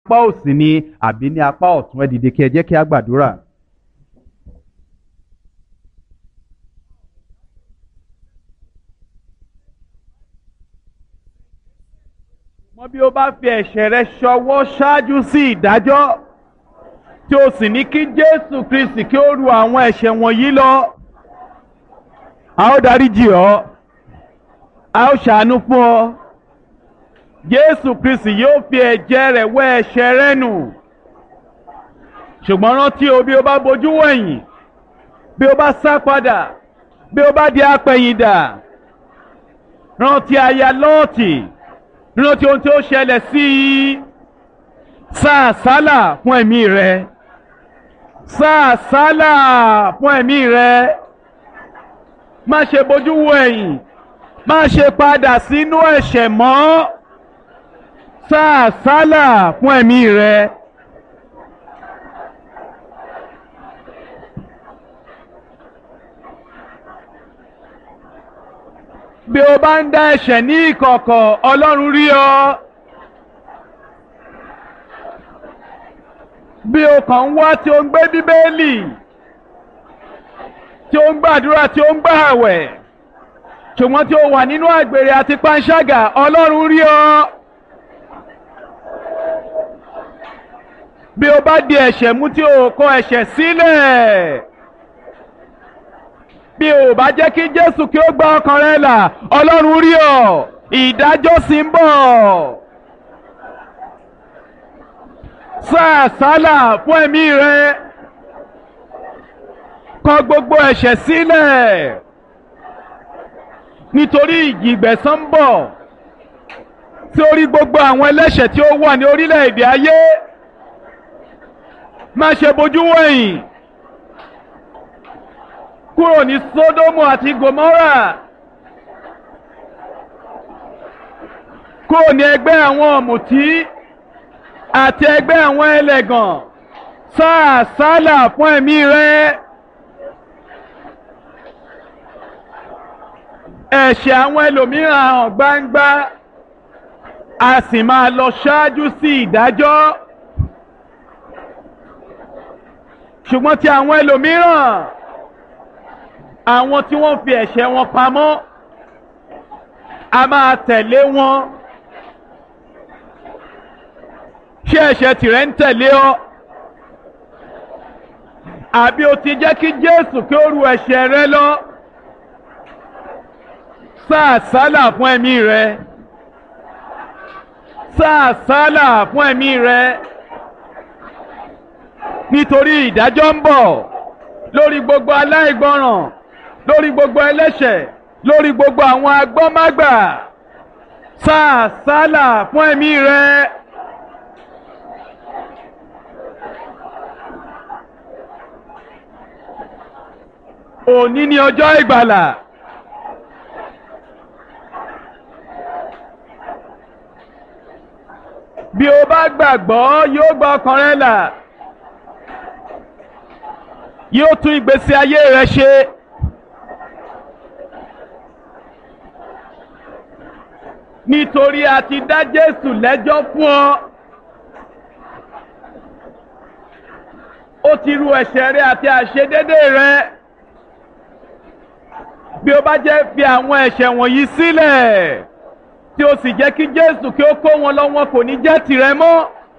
apá òsì ni àbí ní apá ọ̀tún ẹ dìde kí ẹ jẹ́ kí a gbàdúrà. mọ bí o bá fi ẹ̀ṣẹ̀ rẹ ṣọwọ́ ṣáájú sí ìdájọ́ tí o sì ní kí Jésù Kristi kí ó ru àwọn ẹ̀ṣẹ̀ wọ̀nyí lọ a ó dáríjì ọ́ a ó ṣàánú fún ọ Jésù Kristi yóò fi ẹ̀jẹ̀ rẹ̀ wẹ̀ ẹ̀ṣẹ̀ rẹ nù ṣùgbọ́n rántí o bí o bá bojú wẹ̀yìn bí o bá sá padà bí o bá di apẹ̀yìndà rántí aya Lọ́ọ̀tì rántí ohun tí ó ṣẹlẹ̀ sí i sáà sálà fún ẹ̀mí rẹ sáà sálà fún ẹ̀mí rẹ má ṣe bójú wo ẹ̀yìn má ṣe padà sínú ẹ̀ṣẹ̀ mọ́ sáà sálà fún ẹ̀mí rẹ. bí o bá ń dá ẹ̀ṣẹ̀ ní ìkọ̀kọ̀ Ọlọ́run rí ọ. bí o kàn ń wá tí o ń gbé bíbélì tí o ń gbàdúrà tí o ń gbà àwẹ̀ ṣùgbọ́n tí o wà nínú àgbèrè àti panṣágà Ọlọ́run rí ọ. bí o bá di ẹ̀ṣẹ̀ mú tí o kọ ẹ̀ṣẹ̀ sílẹ̀ bí o bá jẹ́ kí Jésù kí ó gba ọkàn rẹ là Ọlọ́run rí ọ ìdájọ́ sì ń bọ̀. sáà sálà fún ẹ̀mí rẹ kọ gbogbo ẹ̀ṣẹ̀ sílẹ̀ nítorí ìjìgbẹ̀san ń bọ̀ sí orí gbogbo àwọn ẹlẹ́ṣẹ̀ tí ó wà ní orílẹ̀-èdè ayé má ṣe bojú wẹ̀yìn kúrò ní Sódómù àti Gòmórà kúrò ní ẹgbẹ́ àwọn ọ̀mùtí àti ẹgbẹ́ àwọn ẹlẹ́gàn sáà sálà fún ẹ̀mí rẹ ẹ̀ṣẹ̀ àwọn ẹlòmíràn hàn gbangba a sì máa lọ ṣáájú sí ìdájọ́ ṣùgbọ́n ti àwọn ẹlòmíràn àwọn tí wọ́n fi ẹ̀ṣẹ̀ wọn pamọ́ a máa tẹ̀lé wọn ṣé ẹ̀ṣẹ̀ tìrẹ ń tẹ̀lé ọ àbí o ti jẹ́ kí Jésù kí ó ru ẹ̀ṣẹ̀ rẹ lọ sáà sálà fún ẹ̀mí rẹ sáà sálà fún ẹ̀mí rẹ nítorí ìdájọ́ ń bọ̀ lórí gbogbo aláìgbọràn lórí gbogbo ẹlẹ́ṣẹ̀ lórí gbogbo àwọn agbọ́mágbà sáà sálà fún ẹ̀mí rẹ. òní ni ọjọ́ ìgbàlà. bí o bá gbàgbọ́ yóò gba ọkàn rẹ là yóò tún ìgbésí ayé rẹ ṣe. nítorí a ti dá Jésù lẹ́jọ́ fún ọ. ó ti ru ẹ̀ṣẹ̀ rẹ àti àṣedédé rẹ. bí o bá jẹ́ fi àwọn ẹ̀ṣẹ̀ wọ̀nyí sílẹ̀ tí o sì jẹ́ kí Jésù kí ó kó wọn lọ wọn kò ní jẹ́ tìrẹ mọ́.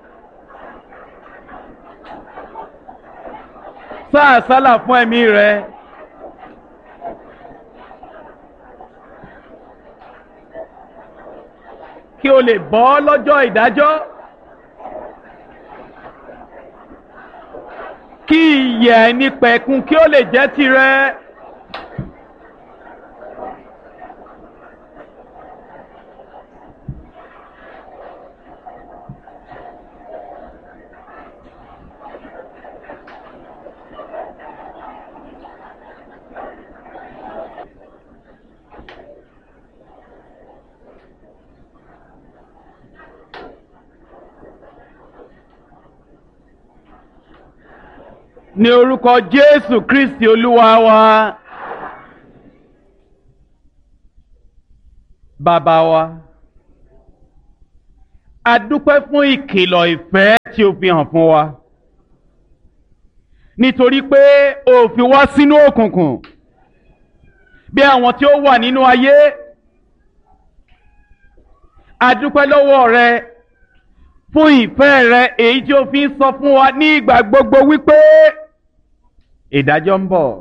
sáà sálà fún ẹ̀mí rẹ. kí o lè bọ́ lọ́jọ́ ìdájọ́. kí ìyè ẹni pẹ̀kun kí ó lè jẹ́ tirẹ̀. ní orúkọ Jésù Kristi Olúwa wa. Bàbá wa, a dúpẹ́ fún ìkìlọ̀ ìfẹ́ tí o fi hàn fún wa nítorí pé o fi wá sínú òkùnkùn bí àwọn tí ó wà nínú ayé adúpẹ́ lọ́wọ́ rẹ fún ìfẹ́ rẹ èyí tí o fi ń sọ fún wa ní ìgbà gbogbo wípé ìdájọ́ ń bọ̀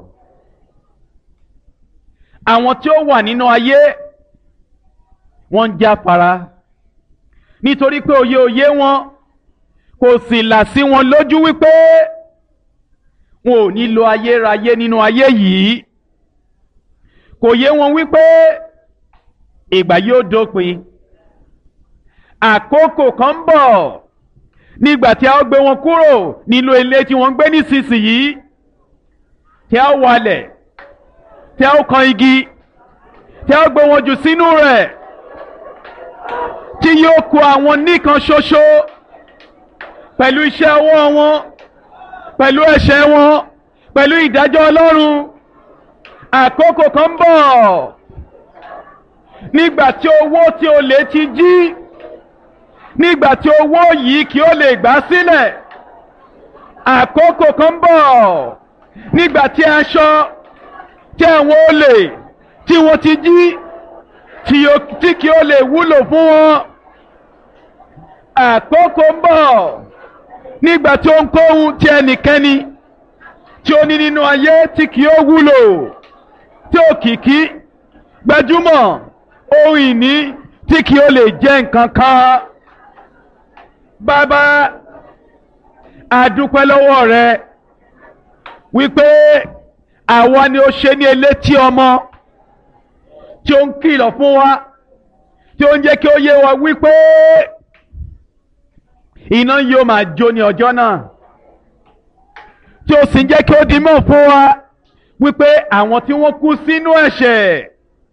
àwọn tí ó wà nínú ayé wọ́n ń jáfara nítorí pé òye òye wọn kò sì là sí wọn lójú wípé wọn ò ní lo ayérayé nínú ayé yìí kò yé wọn wípé ìgbà yóò dópin àkókò kan ń bọ̀ nígbà tí a ó gbé wọn kúrò nílò ilé tí wọ́n ń gbé nísinsìnyí tí a ó walẹ̀ tí a ó kan igi tí a ó gbé wọn jù sínú rẹ̀ tí yóò kó àwọn nìkan ṣoṣo pẹ̀lú iṣẹ́ ọwọ́ wọn pẹ̀lú ẹ̀ṣẹ̀ wọn pẹ̀lú ìdájọ́ Ọlọ́run àkókò kan ń bọ̀ nígbà tí owó tí o lè ti jí nígbà tí owó yìí kí o lè gbà sílẹ̀ àkókò kan ń bọ̀ nígbà tí aṣọ tí àwọn olè tí wọ́n ti jí tí kí o lè wúlò fún wọn àkókò ń bọ̀ nígbà tí ó ń kóhun tí ẹnikẹ́ni tí ó ní nínú ayé tí kì ó wúlò tí òkìkí gbajúmọ̀ ohun ìní tí kì ó lè jẹ́ nǹkan kan bàbá àdúpẹ́ lọ́wọ́ rẹ wípé àwa ni ó ṣe ní elétí ọmọ tí ó ń kìlọ̀ fún wa tí ó ń jẹ́ kí ó yé wa wípé iná yóò máa jó ní ọjọ́ náà tí ó sì ń jẹ́ kí ó di mọ̀ fún wa wípé àwọn tí wọ́n kú sínú ẹ̀ṣẹ̀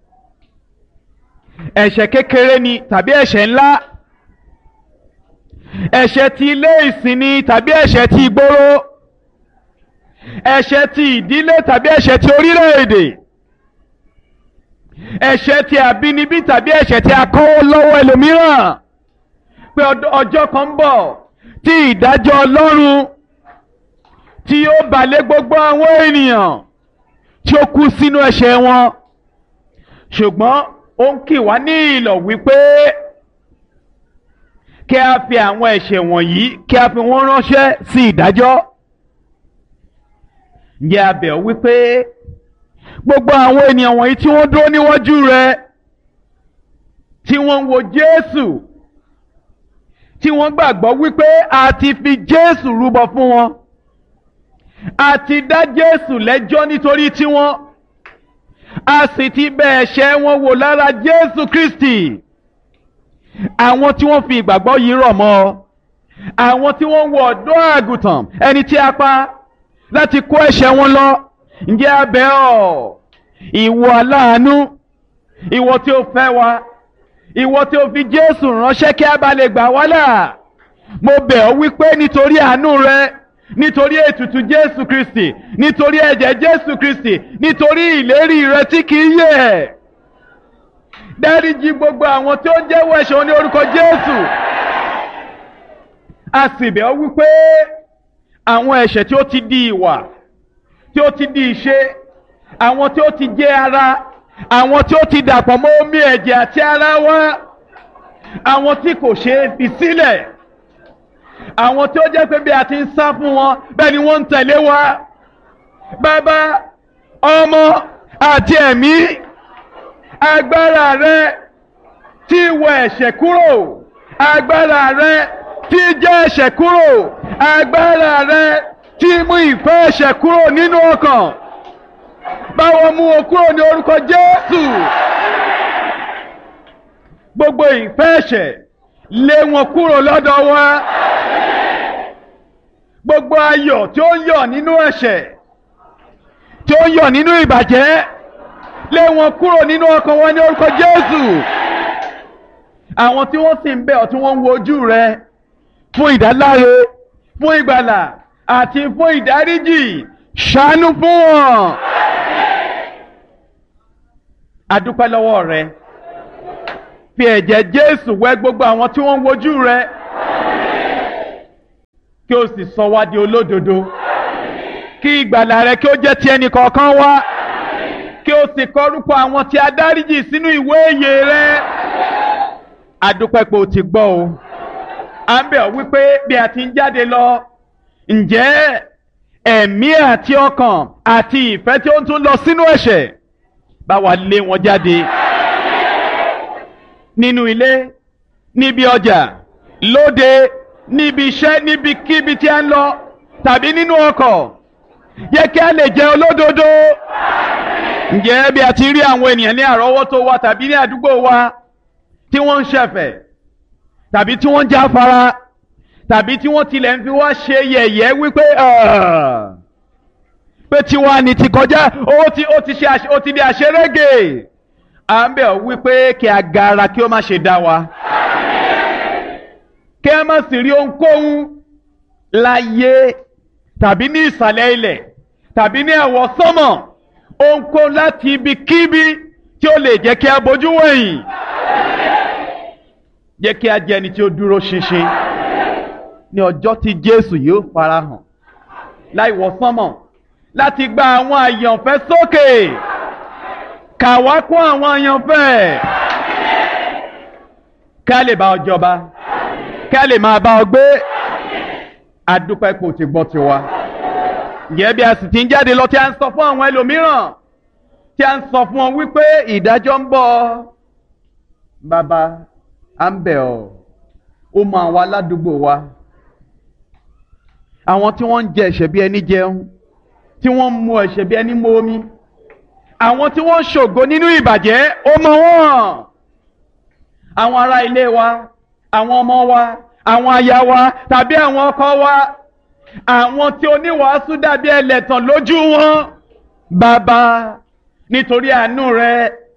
ẹ̀ṣẹ̀ kékeré ni tàbí ẹ̀ṣẹ̀ ńlá ẹ̀ṣẹ̀ ti ilé ìsìn ni tàbí ẹ̀ṣẹ̀ ti ìgboro ẹ̀ṣẹ̀ ti ìdílé tàbí ẹ̀ṣẹ̀ ti orílẹ̀-èdè ẹ̀ṣẹ̀ ti àbínibí tàbí ẹ̀ṣẹ̀ ti akọ́wọ́ lọ́wọ́ ẹlòmíràn pé ọjọ́ kan ń bọ̀ tí ìdájọ́ Ọlọ́run tí yóò balẹ̀ gbogbo àwọn ènìyàn tí ó kú sínú ẹ̀ṣẹ̀ wọn ṣùgbọ́n ó ń kì wá ní ìlọ̀ wípé kí a fi àwọn ẹ̀ṣẹ̀ wọ̀nyí kí a fi wọ́n ránṣẹ́ sí ìdájọ́ ǹjẹ́ a bẹ̀ ọ́ wípé gbogbo àwọn ènìyàn wọ̀nyí tí wọ́n dúró níwájú rẹ tí wọ́n ń wo Jésù tí wọ́n gbàgbọ́ wípé a ti fi Jésù rúbọ fún wọn a ti dá Jésù lẹ́jọ́ nítorí tiwọn a sì ti bẹ̀ ẹ̀ṣẹ̀ wọn wò lára Jésù Kristi àwọn tí wọ́n fi ìgbàgbọ́ yìí rọ̀ mọ́ àwọn tí wọ́n ń wo ọ̀dọ́ àgùntàn ẹni tí a pa láti kó ẹ̀ṣẹ̀ wọn lọ ǹjẹ́ a bẹ̀ ọ́ ìwọ aláàánú ìwọ tí ó fẹ́ wa ìwọ tí ó fi Jésù ránṣẹ́ kí a bá lè gbà wá là mo bẹ̀ ọ́ wípé nítorí àánú rẹ nítorí ètùtù Jésù Kristi nítorí ẹ̀jẹ̀ Jésù Kristi nítorí ìlérí rẹ tí kì í yẹ̀ dáríjì gbogbo àwọn tí ó ń jẹ́wọ́ ẹ̀ṣẹ̀ wọn ní orúkọ Jésù a sì bẹ̀ ọ́ wípé àwọn ẹ̀ṣẹ̀ tí ó ti di ìwà tí ó ti di ìṣe àwọn tí ó ti jẹ́ ara àwọn tí ó ti dàpọ̀ mọ́ omi ẹ̀jẹ̀ àti ara wa àwọn tí kò ṣe é fi sílẹ̀ àwọn tí ó jẹ́ pé bí a ti ń sá fún wọn bẹ́ẹ̀ ni wọ́n ń tẹ̀lé wa bàbá ọmọ àti ẹ̀mí agbára rẹ tí wọ ẹ̀ṣẹ̀ kúrò agbára rẹ tí jẹ́ ẹ̀ṣẹ̀ kúrò agbára rẹ tí mú ìfẹ́ ẹ̀ṣẹ̀ kúrò nínú ọkàn báwo mú o kúrò ní orúkọ Jésù gbogbo ìfẹ́ ẹ̀ṣẹ̀ lé wọn kúrò lọ́dọ̀ wa gbogbo ayọ̀ tí ó ń yọ̀ nínú ẹ̀ṣẹ̀ tí ó ń yọ̀ nínú ìbàjẹ́ lé wọn kúrò nínú ọkàn wọn ní orúkọ Jésù àwọn tí wọ́n sì ń bẹ̀ ọ́ tí wọ́n ń wojú rẹ fún ìdáláre fún ìgbàlà àti fún ìdáríjì ṣàánú fún wọn. adúpẹ́ lọ́wọ́ rẹ fi ẹ̀jẹ̀ Jésù wẹ gbogbo àwọn tí wọ́n ń wojú rẹ kí o sì sọ wá di olódodo kí ìgbàlà rẹ kí ó jẹ́ ti ẹnì kọ̀ọ̀kan wá kí o sì kọrúkọ àwọn tí a dáríjì sínú ìwé ìyè rẹ adúpẹ́ pé o ti gbọ́ o à ń bẹ̀ ọ́ wípé bí a ti ń jáde lọ ǹjẹ́ ẹ̀mí àti ọkàn àti ìfẹ́ tí ó ń tún lọ sínú ẹ̀ṣẹ̀ bá wa lé wọn jáde nínú ilé níbi ọjà lóde níbi iṣẹ́ níbikíbi tí a ń lọ tàbí nínú ọkọ̀ yẹ kí a lè jẹ́ olódodo ǹjẹ́ bí a ti rí àwọn ènìyàn ní àrọ́wọ́tó wa tàbí ní àdúgbò wa tí wọ́n ń ṣẹ̀fẹ̀ tàbí tí wọ́n ń jáfara tàbí tí wọ́n tilẹ̀ ń fi wá ṣe yẹ̀yẹ́ wípé pé tiwa ni ti kọjá ó ti ó ti ṣe ó ti di àṣerége à ń bẹ̀ ọ́ wípé kí agara kí ó má ṣe dá wa kí a má sì rí ohunkóhun láyé tàbí ní ìsàlẹ̀ ilẹ̀ tàbí ní ẹ̀wọ̀ sọ́mọ̀ ohunkóhun láti ibikíbi tí ó lè jẹ́ kí a bójú wẹ̀yìn jẹ́ kí a jẹ́ ẹni tí ó dúró ṣinṣin ní ọjọ́ tí Jésù yóò farahàn láì wọ̀ sánmọ̀ láti gba àwọn àyànfẹ́ sókè kà wá kún àwọn àyànfẹ́ ká lè bá ọ jọba ká lè máa bá ọ gbé adúpẹ́ kò ti gbọ́ tiwa ǹjẹ́ bí a sì ti ń jáde lọ tí a ń sọ fún àwọn ẹlòmíràn tí a ń sọ fún ọ wípé ìdájọ́ ń bọ̀ bàbá à ń bẹ̀ ọ́ ó mọ àwọn aládùúgbò wa àwọn tí wọ́n ń jẹ ẹ̀ṣẹ̀ bí ẹni jẹun tí wọ́n ń mu ẹ̀ṣẹ̀ bí ẹni mu omi àwọn tí wọ́n ń ṣògo nínú ìbàjẹ́ ó mọ wọ́n àwọn ará ilé wa àwọn ọmọ wa àwọn aya wa tàbí àwọn ọkọ wa àwọn tí oníwàásù dàbí ẹlẹ́tàn lójú wọn bàbá nítorí àánú rẹ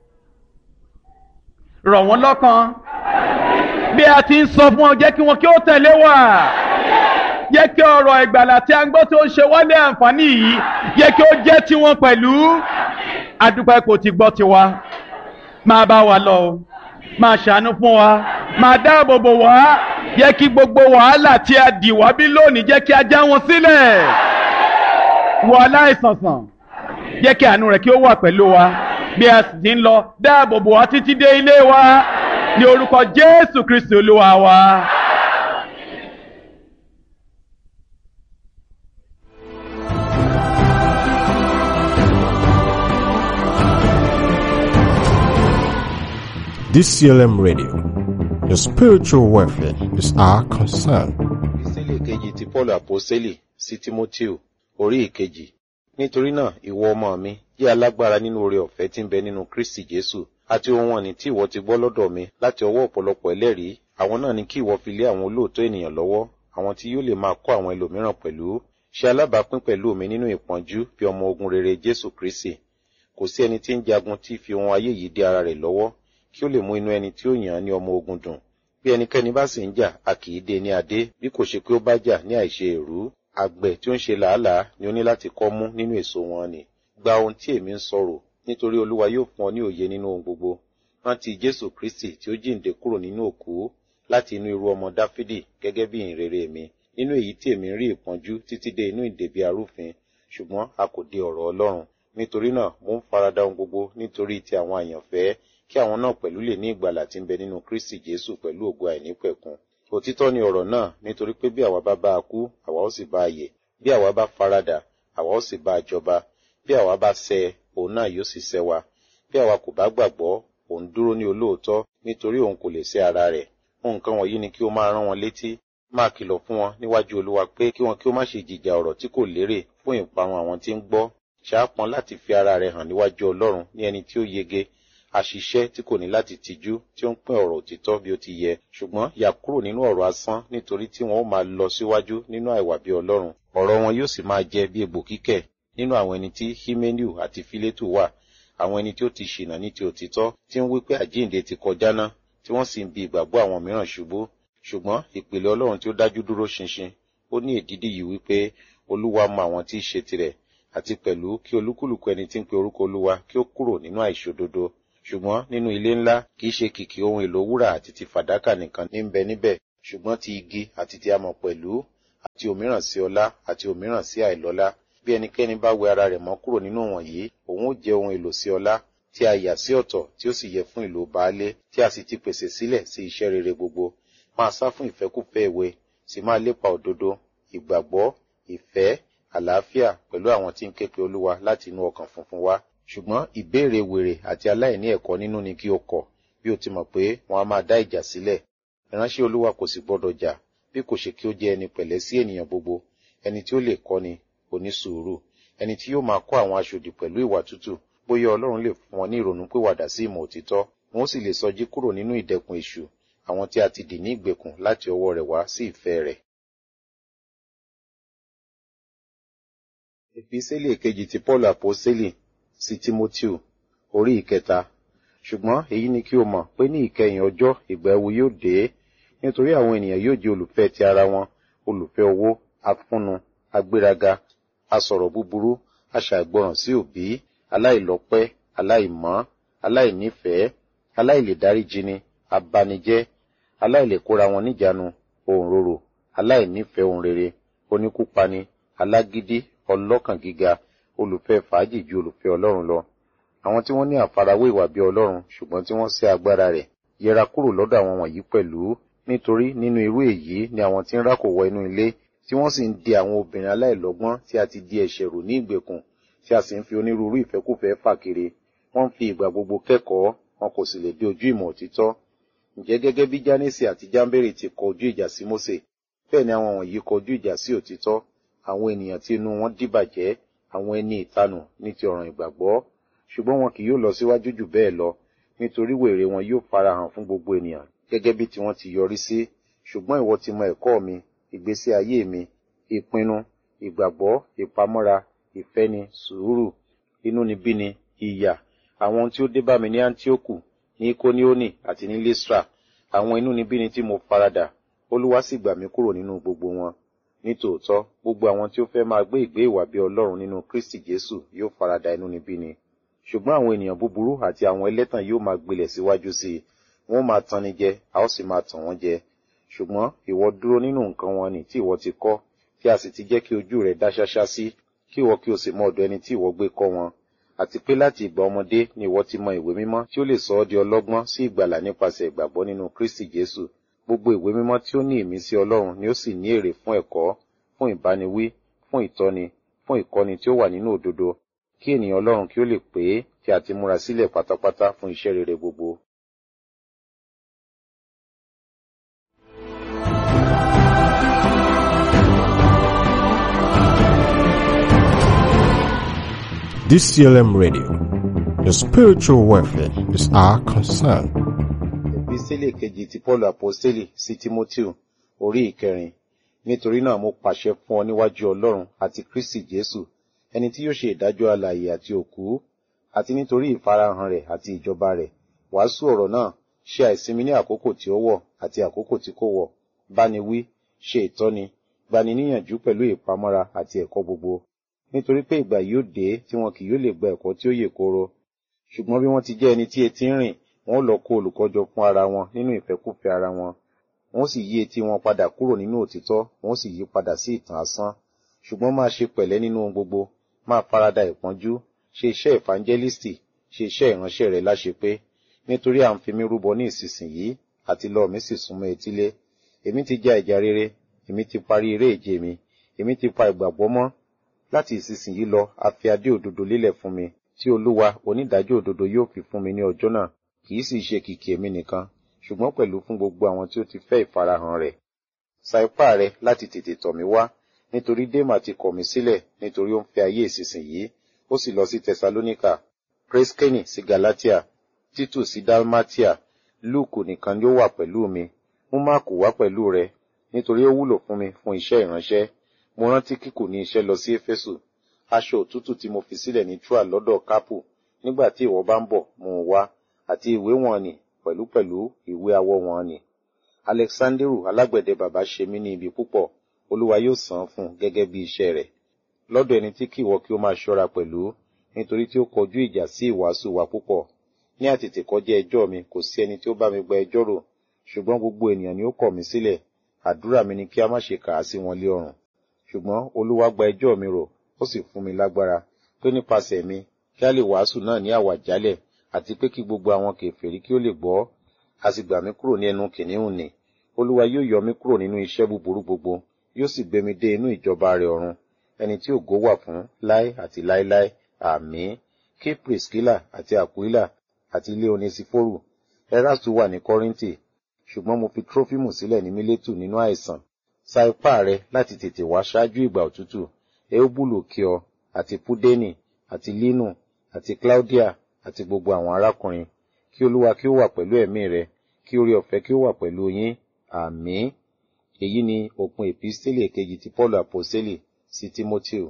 rọ̀ wọ́n lọ́kàn bí a ti ń sọ fún ọ jẹ́ kí wọn kí ó tẹ̀lé wa jẹ́ kí ọ̀rọ̀ ìgbàlà tí a ń gbọ́ tí ó ń ṣe wálé àǹfààní yìí jẹ́ kí ó jẹ́ tiwọn pẹ̀lú adúpẹ́ kò ti gbọ́ tiwa máa bá wa lọ o máa ṣàánú fún wa máa dáàbò bò wá jẹ́ kí gbogbo wàhálà tí a dì wá bí lónìí jẹ́ kí a já wọn sílẹ̀ wọ aláìsànsàn jẹ́ kí àánú rẹ̀ kí ó wà pẹ̀lú wa bí a sì ti ń lọ dáàbò bò wá títí dé ilé wa ní orúkọ Jésù Kristi Olúwa wa. DCLM Radio. Your spiritual welfare is our concern. Ìsílẹ̀ kejì ti Paul Àpọ́sẹ́lì sí Tímótíù orí ìkejì. Nítorí náà, ìwọ ọmọ mi, jẹ́ alágbára nínú oore ọ̀fẹ́ tí ń bẹ nínú Kristi Jésù. Àti ohun ọ̀nì tí ìwọ ti gbọ́ lọ́dọ̀ mi láti ọwọ́ ọ̀pọ̀lọpọ̀ ẹlẹ́rìí. Àwọn náà ni kí ìwọ fi lé àwọn olóòótọ́ ènìyàn lọ́wọ́, àwọn tí yóò lè máa kọ́ àwọn ẹlòmíràn pẹ̀lú. Ṣe alábàápín pẹ̀lú mi nínú ìpọ́njú bí ọmọ ogun rere Jésù Kristi. Kò sí ẹni tí ń jagun tí fi ohun ayé yìí dé ara rẹ̀ lọ́wọ́ kí ó lè mú inú ẹni tí ó yàn án ní ọmọ ogun dùn bí ẹnikẹ́ni bá sì ń jà a kì í dé ní adé bí kò ṣe pé ó bá jà ní àìṣe èrú àgbẹ̀ tí ó ń ṣe làálàá ni ó ní láti kọ́ mú nínú èso wọn ni gba ohun tí èmi ń sọ̀rọ̀ nítorí olúwa yóò fún ọ ní òye nínú ohun gbogbo rántí jésù kristi tí ó jíǹde kúrò nínú òkú láti inú irú ọmọ dáfídì gẹ́gẹ́ bí ìhìnrere mi nínú èyí tí èmi ń rí ìpọ́njú títí dé inú ìdèbí arúfin ṣùgbọ́n a kò dé ọ̀rọ̀ ọlọ́run nítorí náà mo ń farada ohun gbogbo nítorí ti àwọn àyànfẹ́ kí àwọn náà pẹ̀lú lè ní ìgbàlà tí ń bẹ nínú Kristi Jésù pẹ̀lú ògo àìnípẹ̀kun. Òtítọ́ ni ọ̀rọ̀ náà nítorí pé bí àwa bá bá a kú, àwa ó sì bá a yè. Bí àwa bá faradà, àwa ó sì bá a jọba. Bí àwa bá ṣẹ̀, òun náà yóò sì ṣẹ̀ wa. Bí àwa kò bá gbàgbọ́, òun dúró ní olóòótọ́ nítorí òun kò lè ṣẹ̀ ara rẹ̀. Nǹkan wọ̀nyí ni kí o máa rán wọn létí. Máa kìlọ̀ fún wọn níwájú Olúwa pé kí wọn kí ó má ṣe jìjà ọ̀rọ̀ tí kò lérè fún ìparun àwọn tí ń gbọ́. Ṣàápọn láti fi ara rẹ̀ hàn níwájú Ọlọ́run ní ẹni tí ó yege àṣìṣe tí kò ní láti tijú tí ó ń pín ọ̀rọ̀ òtítọ́ bí ó ti yẹ ṣùgbọ́n yà kúrò nínú ọ̀rọ̀ asán nítorí tí wọn ó máa lọ síwájú nínú àìwà bí ọlọ́run ọ̀rọ̀ wọn yóò sì máa jẹ bí egbò kíkẹ̀ nínú àwọn ẹni tí himeniu àti filetu wà àwọn ẹni tí ó ti ṣìnà ní ti òtítọ́ tí ń wí pé àjíǹde ti kọjá ná tí wọ́n sì ń bi ìgbàgbọ́ àwọn mìíràn ṣubú ṣùgbọ́n ìpìlẹ̀ ọlọ́run tí ó dájú dúró ṣinṣin ó ní èdídì yìí wípé olúwa mọ àwọn tí í ṣe tirẹ̀ àti pẹ̀lú kí olúkúlùkù ẹni tí ń pe orúkọ olúwa kí ó kúrò nínú àìṣòdodo ṣùgbọ́n nínú ilé ńlá kìí ṣe kìkì ohun èlò wúrà àti ti fàdákà nìkan ní ń bẹ níbẹ̀ ṣùgbọ́n ti igi àti ti amọ̀ pẹ̀lú àti òmíràn sí ọlá àti òmíràn sí àìlọ́lá bí ẹnikẹ́ni bá wẹ ara rẹ̀ mọ́ kúrò nínú wọ̀nyí òun ó jẹ́ ohun èlò sí ọlá tí a yà sí ọ̀tọ̀ tí ó sì yẹ fún ìlò baálé tí a sì ti pèsè sílẹ̀ sí iṣẹ́ rere gbogbo máa sá fún ìfẹ́kúfẹ́ ìwé sì máa lépa òdodo ìgbàgbọ́ ìfẹ́ àlàáfíà pẹ̀lú àwọn tí ń ké pe olúwa láti inú ọkàn funfun wá ṣùgbọ́n ìbéèrè wèrè àti aláìní ẹ̀kọ́ nínú ni kí o kọ̀ bí o ti mọ̀ pé wọn a máa dá ìjà sílẹ̀ ìránṣẹ́ olúwa kò sì gbọdọ̀ jà bí kò ṣe kí ó jẹ́ ẹni pẹ̀lẹ́ sí ènìyàn gbogbo ẹni tí ó lè kọ́ni onísùúrù ẹni tí yóò máa kọ́ àwọn aṣòdì pẹ̀lú ìwà tútù bóyá ọlọ́run lè fún wọn ní ìrònú pìwàdà sí ìmọ̀ òtítọ́ wọn ó sì lè sọjí kúrò nínú ìdẹkùn èṣù àwọn tí a ti dì ní ìgbèkùn láti ọwọ́ rẹ̀ wá sí ìfẹ́ rẹ̀. Èpísẹ́lì kejì ti Paul Àpọ́sẹ́lì sí Tímótíù orí ìkẹta. Ṣùgbọ́n èyí ni kí o mọ̀ pé ní ìkẹyìn ọjọ́ ìgbà ewu yóò dé nítorí àwọn ènìyàn yóò jẹ́ olùfẹ́ ti ara wọn, olùfẹ́ owó, afúnnu, agbéraga, asọ̀rọ̀ búburú, aṣàìgbọràn sí òbí, aláìlọ́pẹ́, aláìmọ́, aláìnífẹ̀ẹ́, aláìlèdáríjini, abanijẹ́, aláìlèkóra wọn níjàánu, òǹrorò, aláìnífẹ̀ẹ́ ohun rere, oníkúpani, alágídí, ọlọ́kàn gíga, olùfẹ́ fàájì ju olùfẹ́ Ọlọ́run lọ. Àwọn tí wọ́n ní àfarawé ìwà bí Ọlọ́run ṣùgbọ́n tí wọ́n sẹ́ agbára rẹ̀ yẹra kúrò lọ́dọ̀ àwọn wọ̀nyí pẹ̀lú nítorí nínú irú èyí ni àwọn tí ń rákò wọ inú ilé tí wọ́n sì ń di àwọn obìnrin aláìlọ́gbọ́n tí a ti di ẹ̀ṣẹ̀ rò ní ìgbèkùn tí a sì ń fi onírúurú ìfẹ́kúfẹ̀ẹ́ fà kiri wọ́n ń fi ìgbà gbogbo kẹ́kọ̀ọ́ wọn kò sì lè dé ojú ìmọ̀ òtítọ́. Ǹjẹ́ gẹ́gẹ́ bí Jánésì àti Jámbérì ti kọ ojú ìjà sí Mósè bẹ́ẹ̀ ni àwọn wọ̀nyí kọ ojú ìjà sí òtítọ́ àwọn ènìyàn tí inú wọn dìbàjẹ́ àwọn ẹni ìtanù ní ti ọ̀ràn ìgbàgbọ́ ṣùgbọ́n wọn kì yóò lọ síwájú jù bẹ́ẹ̀ lọ nítorí wèrè wọn yóò farahàn fún gbogbo ènìyàn gẹ́gẹ́ bí tiwọn ti yọrí sí ṣùgbọ́n ìwọ ti mọ ẹ̀kọ́ mi ìgbésí ayé mi ìpinnu ìgbàgbọ́ ìpamọ́ra ìfẹ́ni sùúrù inúnibíni ìyà àwọn ohun tí ó dé bá mi ní Áńtíókù ní Kóníónì àti ní Lístra àwọn inúnibíni tí mo faradà Olúwa sì gbà mí kúrò nínú gbogbo wọn nítòótọ́ gbogbo àwọn tí ó fẹ́ máa gbé ìgbé ìwà bí Ọlọ́run nínú Kristi Jésù yóò farada inúnibíni ṣùgbọ́n àwọn ènìyàn búburú àti àwọn ẹlẹ́tàn yóò máa gbilẹ̀ síwájú sí i wọ́n máa tanni jẹ a ó sì máa tàn wọ́n jẹ ṣùgbọ́n ìwọ dúró nínú nǹkan wọn ni tí ìwọ ti kọ́ tí a sì ti jẹ́ kí ojú rẹ̀ dá ṣáṣá sí kí ìwọ kí o sì mọ ọ̀dọ̀ ẹni tí ìwọ gbé kọ́ wọn àti pé láti ìgbà ọmọdé ni ìwọ ti mọ ìwé mímọ́ tí ó lè sọ ọ́ di ọlọ́gbọ́n sí ìgbàlà nípasẹ̀ ìgbàgbọ́ nínú Kristi Jésù gbogbo ìwé mímọ́ tí ó ní ìmísí Ọlọ́run ni ó sì ní èrè fún ẹ̀kọ́ fún ìbániwí fún ìtọ́ni fún ìkọ́ni tí ó wà nínú òdodo kí ènìyàn Ọlọ́run kí ó lè pé tí a ti múra sílẹ̀ pátápátá fún iṣẹ́ rere gbogbo. DCLM Radio. Your spiritual welfare is our concern. Epísítélì kejì ti Paul Àpọ́sítélì sí Tímótíù orí ìkẹrin. Nítorí náà mo pàṣẹ fún ọ níwájú Ọlọ́run àti Kristi Jésù, ẹni tí yóò ṣe ìdájọ́ alààyè àti òkú, àti nítorí ìfarahàn rẹ̀ àti ìjọba rẹ̀. Wàásù ọ̀rọ̀ náà ṣe àìsinmi ní àkókò tí ó wọ̀ àti àkókò tí kò wọ̀. Báni wí, ṣe ìtọ́ni, gbani níyànjú pẹ̀lú ìpamọ́ra àti ẹ̀kọ́ gbogbo. Nítorí pé ìgbà yóò dé tí wọn kì yóò lè gba ẹ̀kọ́ tí ó yè kooro. Ṣùgbọ́n bí wọ́n ti jẹ́ ẹni tí etí ń rìn, wọn ó lọ kó olùkọ́jọ fún ara wọn nínú ìfẹ́kúfẹ̀ẹ́ ara wọn. Wọ́n ó sì yí etí wọn padà kúrò nínú òtítọ́, wọ́n ó sì yí padà sí ìtàn asán. Ṣùgbọ́n máa ṣe pẹ̀lẹ́ nínú ohun gbogbo, máa farada ìpọ́njú, ṣe iṣẹ́ ìfàǹjẹ́lìstì, ṣe iṣẹ́ ìránṣẹ́ rẹ̀ láṣepé. Nítorí à ń fi mí rúbọ ní ìsinsìnyí, àti lọ mi sì súnmọ́ etílé. Èmi ti ja ìjà rere, èmi ti parí eré ìje mi, èmi ti pa ìgbàgbọ́ mọ́. Láti ìsinsìnyí lọ, a fi adé òdodo lélẹ̀ fún mi, tí Olúwa onídàájọ́ òdodo yóò fi fún mi ní ọjọ́ náà. Kì í sì ṣe kìkì èmi nìkan, ṣùgbọ́n pẹ̀lú fún gbogbo àwọn tí ó ti fẹ́ ìfarahàn rẹ̀. Sa ipá rẹ láti tètè tọ̀ mí wá, nítorí Démà ti kọ̀ mí sílẹ̀ nítorí ó ń fẹ́ ayé ìsinsìnyí, ó sì lọ sí Tẹsalóníkà, Kreskeni sí Galatia, Títù sí Dalmatia, Lúùkù nìkan ni ó wà pẹ̀lú mi, mú Máàkù wá pẹ̀lú rẹ, nítorí ó wúlò fún mi fún iṣẹ́ ìránṣẹ́. Mo rántí kíkù ní iṣẹ́ lọ sí Éfésù, aṣọ òtútù tí mo fi sílẹ̀ ní Túà lọ́dọ̀ Kápù, nígbà tí ìwọ bá ń bọ̀ mú un wá, àti ìwé wọn nì pẹ̀lúpẹ̀lú ìwé awọ wọn nì. Alexanderu alágbẹ̀dẹ bàbá ṣe mí ní ibi púpọ̀, Olúwa yóò san án fún un gẹ́gẹ́ bí iṣẹ́ rẹ̀. Lọ́dọ̀ ẹni tí kì ìwọ kí ó máa ṣọ́ra pẹ̀lú, nítorí tí ó kọjú ìjà sí ìwàásù wa púpọ̀. Ní àtètè kọjá ẹjọ́ mi kò sí ẹni tí ó bá mi gba ẹjọ́ rò, ṣùgbọ́n gbogbo ènìyàn ni ó kọ̀ mí sílẹ̀, àdúrà mi ni kí a má ṣe kà á sí wọn lé ọrùn ṣùgbọ́n olúwa gba ẹjọ́ mi rò ó sì fún mi lágbára pé nípasẹ̀ mi kí a lè wàásù náà ní àwàjálẹ̀ àti pé kí gbogbo àwọn kèfèrí kí ó lè gbọ́ a sì gbà mí kúrò ní ẹnu kìnìún nì olúwa yóò yọ mí kúrò nínú iṣẹ́ búburú gbogbo yóò sì gbé mi dé inú ìjọba rẹ̀ ọ̀run ẹni tí ògo wà fún láé àti láéláé àmín kí priscilla àti aquila àti ilé onesiforo erastu wà ní kọ́ríńtì ṣùgbọ́n mo fi trófímù sílẹ̀ ní mílétù nínú àìsàn sa ipá rẹ láti tètè wá ṣáájú ìgbà òtútù eubulu kí ọ àti pudeni àti linu àti claudia àti gbogbo àwọn arákùnrin kí olúwa kí ó wà pẹ̀lú ẹ̀mí rẹ kí orí ọ̀fẹ́ kí ó wà pẹ̀lú yín àmín èyí ni òpin èpísítélì èkejì ti paul àpọ́sítélì sí timoteo.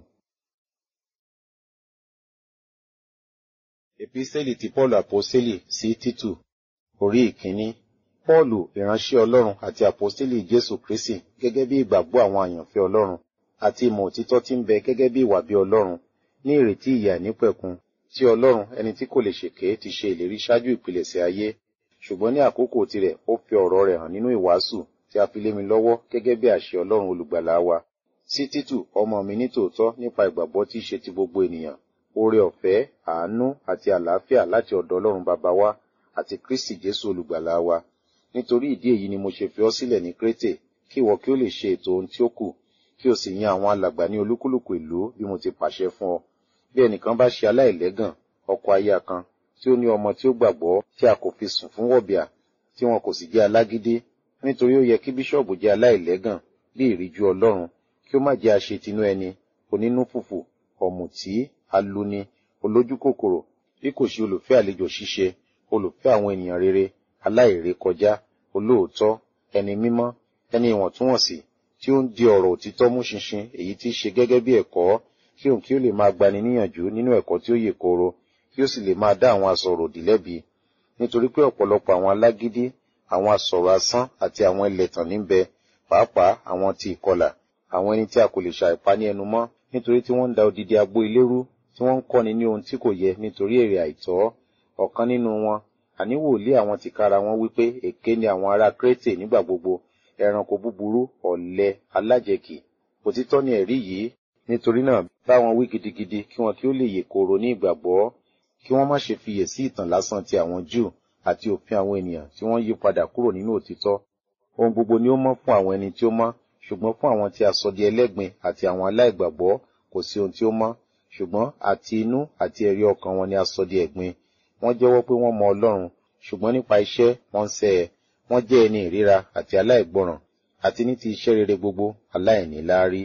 èpísítélì ti paul àpọ́sítélì sí títù orí ìkíní pọ́ọ̀lù ìránṣẹ́ ọlọ́run àti àpọ́sítélì jésù kristi gẹ́gẹ́ bí ìgbàgbọ́ àwọn àyànfẹ́ ọlọ́run àti ìmọ̀ òtítọ́ tí ń bẹ gẹ́gẹ́ bí ìwà bí ọlọ́run ní ìrètí ìyà nípẹ̀kun tí ọlọ́run ẹni tí kò lè ṣèké ti ṣe ìlérí ṣáájú ìpilẹ̀ṣẹ̀ ayé ṣùgbọ́n ní àkókò tirẹ̀ ó fi ọ̀rọ̀ rẹ̀ hàn nínú ìwàásù tí a fi lé mi lọ́wọ́ gẹ́gẹ́ bí àṣẹ ọlọ́run olùgbàlà wa sí títù ọmọ mi ní tòótọ́ nípa ìgbàgbọ́ tí í ṣe ti gbogbo ènìyàn oore ọ̀fẹ́ àánú àti àlàáfíà láti ọ̀dọ̀ ọlọ́run bàbá wa àti kristi jésù olùgbàlà wa nítorí ìdí èyí ni mo ṣe fi ọ́ sílẹ̀ ní krétè kí ìwọ kí ó lè ṣe ètò ohun tí ó kù kí o sì yan àwọn alàgbà ní olúkúlùkù ìlú bí mo ti pàṣẹ fún ọ bí ẹnìkan bá ṣe aláìlẹ́gàn ọkọ aya kan tí ó ní ọmọ tí ó gbàgbọ́ tí a kò fi sùn fún wọ̀bìà tí wọn kò sì jẹ́ alágídé nítorí ó yẹ kí bíṣọ̀bù jẹ́ aláìlẹ́gàn bí ìríjú ọlọ́run kí ó má jẹ́ aṣetinú ẹni onínú fùfù ọ̀mùtí aluni olójúkòkòrò bí kò ṣe olùfẹ́ àlejò ṣíṣe olùfẹ́ àwọn ènìyàn rere aláìrékọjá olóòótọ́ ẹni mímọ́ ẹni ìwọ̀ntúnwọ̀nsì tí ó ń di ọ̀rọ̀ òtítọ́ mú ṣinṣin èyí tí í ṣe gẹ́gẹ́ bí ẹ̀kọ́ kí òun kí ó lè máa gbani níyànjú nínú ẹ̀kọ́ tí ó yè kooro kí ó sì lè máa dá àwọn asọ̀rọ̀ òdì lẹ́bi nítorí pé ọ̀pọ̀lọpọ̀ àwọn alágídí àwọn asọ̀rọ̀ asán àti àwọn ẹlẹ́tàn níbẹ̀ pàápàá àwọn ti ìkọlà àwọn ẹni tí a kò lè ṣàìpa ní ẹnu mọ́ nítorí tí wọ́n ń da odidi agbo ilé rú tí wọ́n ń kọ́ni ní ohun tí kò yẹ nítorí èrè àìtọ́ ọ̀kan nínú wọn àní wòlíì àwọn tìkára wọn wípé èké ni àwọn ará krétè nígbà gbogbo ẹranko búburú ọ̀lẹ alájẹkì òtítọ́ ni ẹ̀rí yìí nítorí náà bá wọn wí gidigidi kí wọn kí ó lè yè kooro ní ìgbàgbọ́ kí wọ́n má ṣe fiyè sí ìtàn lásán ti àwọn júù àti òfin àwọn ènìyàn tí wọ́n yí padà kúrò nínú òtítọ́ ohun gbogbo ni ó mọ́ fún àwọn ẹni tí ó mọ́ ṣùgbọ́n fún àwọn tí a sọ di ẹlẹ́gbin àti àwọn aláìgbàgbọ́ kò sí ohun tí ó mọ́ ṣùgbọ́n àti inú àti ẹ̀rí ọkàn wọn ni a sọ di ẹ̀gbin wọ́n jẹ́wọ́ pé wọ́n mọ ọlọ́run ṣùgbọ́n nípa iṣẹ́ wọ́n ń sẹ́ ẹ wọ́n jẹ́ ẹni ìríra àti aláìgbọràn àti ní ti iṣẹ́ rere gbogbo aláìníláárí.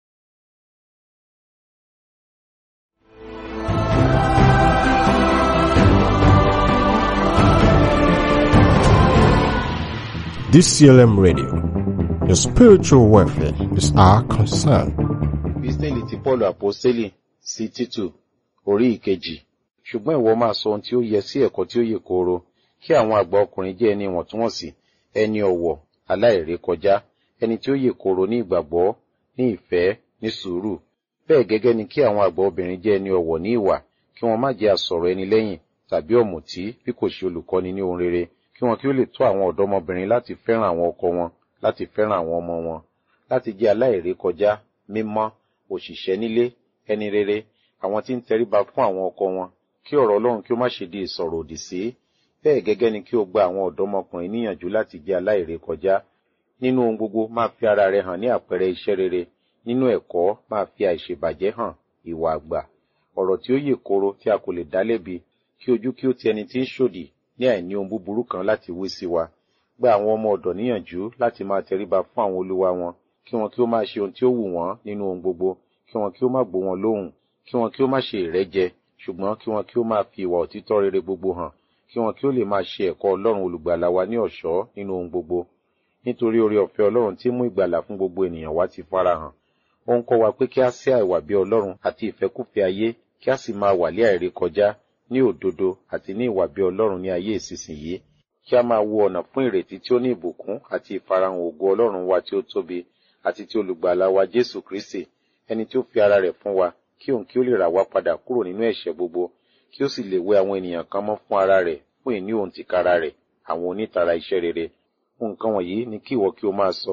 DCLM Radio. Your spiritual welfare is our concern. Bísílì ti Pọ́ọ̀lù Àpọ́sítélì sí Títù orí ìkejì. Ṣùgbọ́n ìwọ máa sọ ohun tí ó yẹ sí ẹ̀kọ́ tí ó yè kooro, kí àwọn àgbà ọkùnrin jẹ́ ẹni ìwọ̀ntúnwọ̀nsì, ẹni ọ̀wọ̀, aláìrékọjá, ẹni tí ó yè kooro ní ìgbàgbọ́, ní ìfẹ́, ní sùúrù. Bẹ́ẹ̀ gẹ́gẹ́ ni kí àwọn àgbà obìnrin jẹ́ ẹni ọ̀wọ̀ ní ìwà, kí wọ́n má jẹ́ asọ̀rọ̀ ẹni lẹ́yìn tàbí ọ̀mùtí bí kò ṣe olùkọ́ni ní ohun rere, kí wọn kí ó lè tó àwọn ọ̀dọ́mọbìnrin láti fẹ́ràn àwọn ọkọ wọn, láti fẹ́ràn àwọn ọmọ wọn, láti jẹ́ aláìrékọjá, mímọ́, òṣìṣẹ́ nílé, ẹni rere, àwọn tí ń tẹríba fún àwọn ọkọ wọn, kí ọ̀rọ̀ Ọlọ́run kí ó má ṣe di ìsọ̀rọ̀ òdì sí. Bẹ́ẹ̀ gẹ́gẹ́ ni kí o gba àwọn ọ̀dọ́mọkùnrin níyànjú láti jẹ́ aláìrékọjá. Nínú ohun gbogbo máa fi ara rẹ hàn ní àpẹẹrẹ iṣẹ́ rere. Nínú ẹ̀kọ́ máa fi àìṣèbàjẹ́ hàn, ìwà àgbà. Ọ̀rọ̀ tí ó yè kooro tí a kò lè dá lẹ́bi, kí ojú kí ó ti ẹni tí ń ṣòdì ní àìní ohun búburú kan láti wí sí wa. Gba àwọn ọmọ ọ̀dọ̀ níyànjú láti máa tẹríba fún àwọn olúwa wọn, kí wọn kí ó máa ṣe ohun tí ó wù wọ́n nínú ohun gbogbo, kí wọn kí ó má gbó wọn lóhùn, kí wọn kí ó má ṣe ìrẹ́jẹ, ṣùgbọ́n kí wọn kí ó máa fi ìwà òtítọ́ rere gbogbo hàn, kí wọn kí ó lè máa ṣe ẹ̀kọ́ Ọlọ́run olùgbàlà wa ní ọ̀ṣọ́ nínú ohun gbogbo. Nítorí oore ọ̀fẹ́ Ọlọ́run tí mú ìgbàlà fún gbogbo ènìyàn wá ti farahàn. Ó ń kọ́ wa pé kí a sẹ́ àìwà bí Ọlọ́run àti ìfẹ́kúfẹ̀ẹ́ ayé, kí a sì máa wà lé àìrékọjá ní òdodo àti ní ìwà bí Ọlọ́run ní ayé ìsinsìnyí. Kí a máa wo ọ̀nà fún ìrètí tí ó ní ìbùkún àti ìfarahàn ògo Ọlọ́run wa tí ó tóbi àti ti olùgbàlà wa Jésù Kristi, ẹni tí ó fi ara rẹ̀ fún wa, kí òun kí ó lè rà wá padà kúrò nínú ẹ̀ṣẹ̀ gbogbo, kí ó sì lè wẹ àwọn ènìyàn kan mọ́ fún ara rẹ̀ fún ìní òun tìkára rẹ̀, àwọn onítara iṣẹ́ rere. Nǹkan wọ̀nyí ni kí ìwọ kí o máa sọ,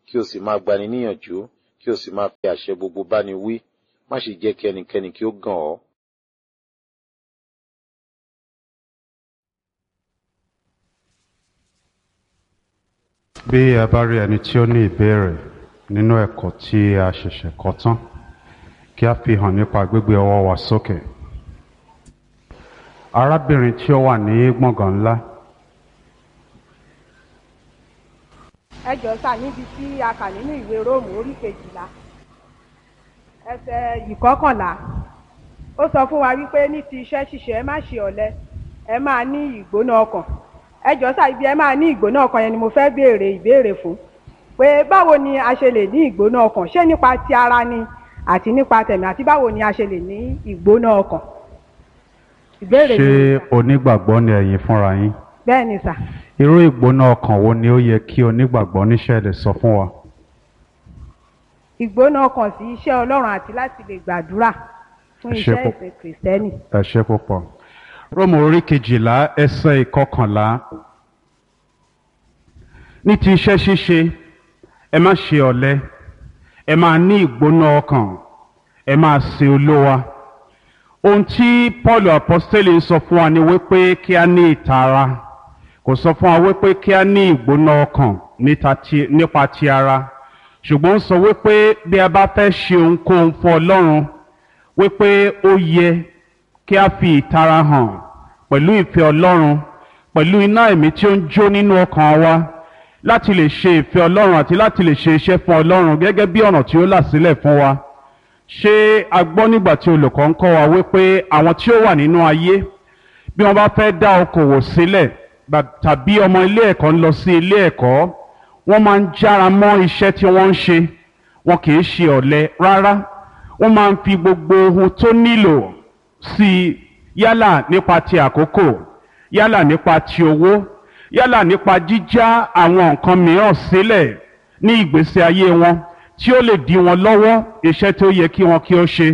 kí o sì máa gbani níyànjú kí o sì máa fi àṣẹ gbogbo báni wí má ṣe jẹ́ kí ẹnikẹ́ni kí ó gàn ọ́. bí ẹ bá rí ẹni tí ó ní ìbéèrè nínú ẹ̀kọ́ tí a ṣẹ̀ṣẹ̀ kọ́ tán kí a fi hàn nípa gbígbé ọwọ́ wa sókè arábìnrin tí ó wà ní gbọ̀ngàn ńlá ẹ jọ sà níbi tí a kà nínú ìwé róòmù orí kejìlá ẹsẹ̀ ìkọkànlá ó sọ fún wa wípé ní ti iṣẹ́ ṣíṣe ẹ má ṣe ọ̀lẹ ẹ máa ní ìgbóná ọkàn ẹ jọ sà ibi ẹ máa ní ìgbóná ọkàn yẹn ni mo fẹ́ béèrè ìbéèrè fún pé báwo ni a ṣe lè ní ìgbóná ọkàn ṣé nípa ti ara ni àti nípa tẹ̀mí àti báwo ni a ṣe lè ní ìgbóná ọkàn ìbéèrè ṣé mi onígbàgbọ́ ni ẹ̀yin fúnra yín bẹ́ẹ̀ ni sà irú ìgbóná ọkàn wo ni ó yẹ kí onígbàgbọ́ níṣẹ́ lè sọ fún wa ìgbóná ọkàn sí iṣẹ́ ọlọ́run àti láti lè gbàdúrà fún Ẹ ṣé iṣẹ́ púpọ̀. ìsìn kìrìsìtẹ́nì. ẹ ṣe púpọ̀ róòmù orí kejìlá ẹsẹ̀ ìkọkànlá ní ti iṣẹ́ ṣíṣe ẹ má ṣe ọ̀lẹ ẹ máa ní ìgbóná ọkàn ẹ máa sin olówa ohun tí paul apostoli ń sọ fún wa ni wípé kí a ní ìtara kò sọ fún wa wípé kí a ní ìgbóná ọkàn níta ti- nípa ti ara ṣùgbọ́n ó sọ wípé bí a bá fẹ́ ṣe ohunkóhun fún ọlọ́run wípé ó yẹ kí a fi ìtara hàn pẹ̀lú ìfẹ́ ọlọ́run pẹ̀lú iná ẹ̀mí tí ó ń jó nínú ọkàn wa láti lè ṣe ìfẹ́ ọlọ́run àti láti lè ṣe iṣẹ́ fún ọlọ́run gẹ́gẹ́ bí ọ̀nà tí ó là sílẹ̀ fún wa ṣé a gbọ́ nígbà tí olùkọ́ ń kọ́ wa wípé àwọn tí ó wà nínú ayé bí wọ́n bá fẹ́ dá okòwò sílẹ̀ bá- tàbí ọmọ ilé ẹ̀kọ́ ń lọ sí ilé ẹ̀kọ́ wọ́n máa ń jára mọ́ iṣẹ́ tí wọ́n ń ṣe wọn kì í ṣe ọ̀lẹ rárá wọ́n máa ń fi gbogbo ohun tó nílò sí i yálà nípa ti àkókò yálà nípa ti owó yálà nípa jíjá àwọn nǹkan mìíràn sílẹ̀ ní ìgbésí ayé wọn tí ó lè dí wọn lọ́wọ́ iṣẹ́ tó yẹ kí wọn kí ó ṣe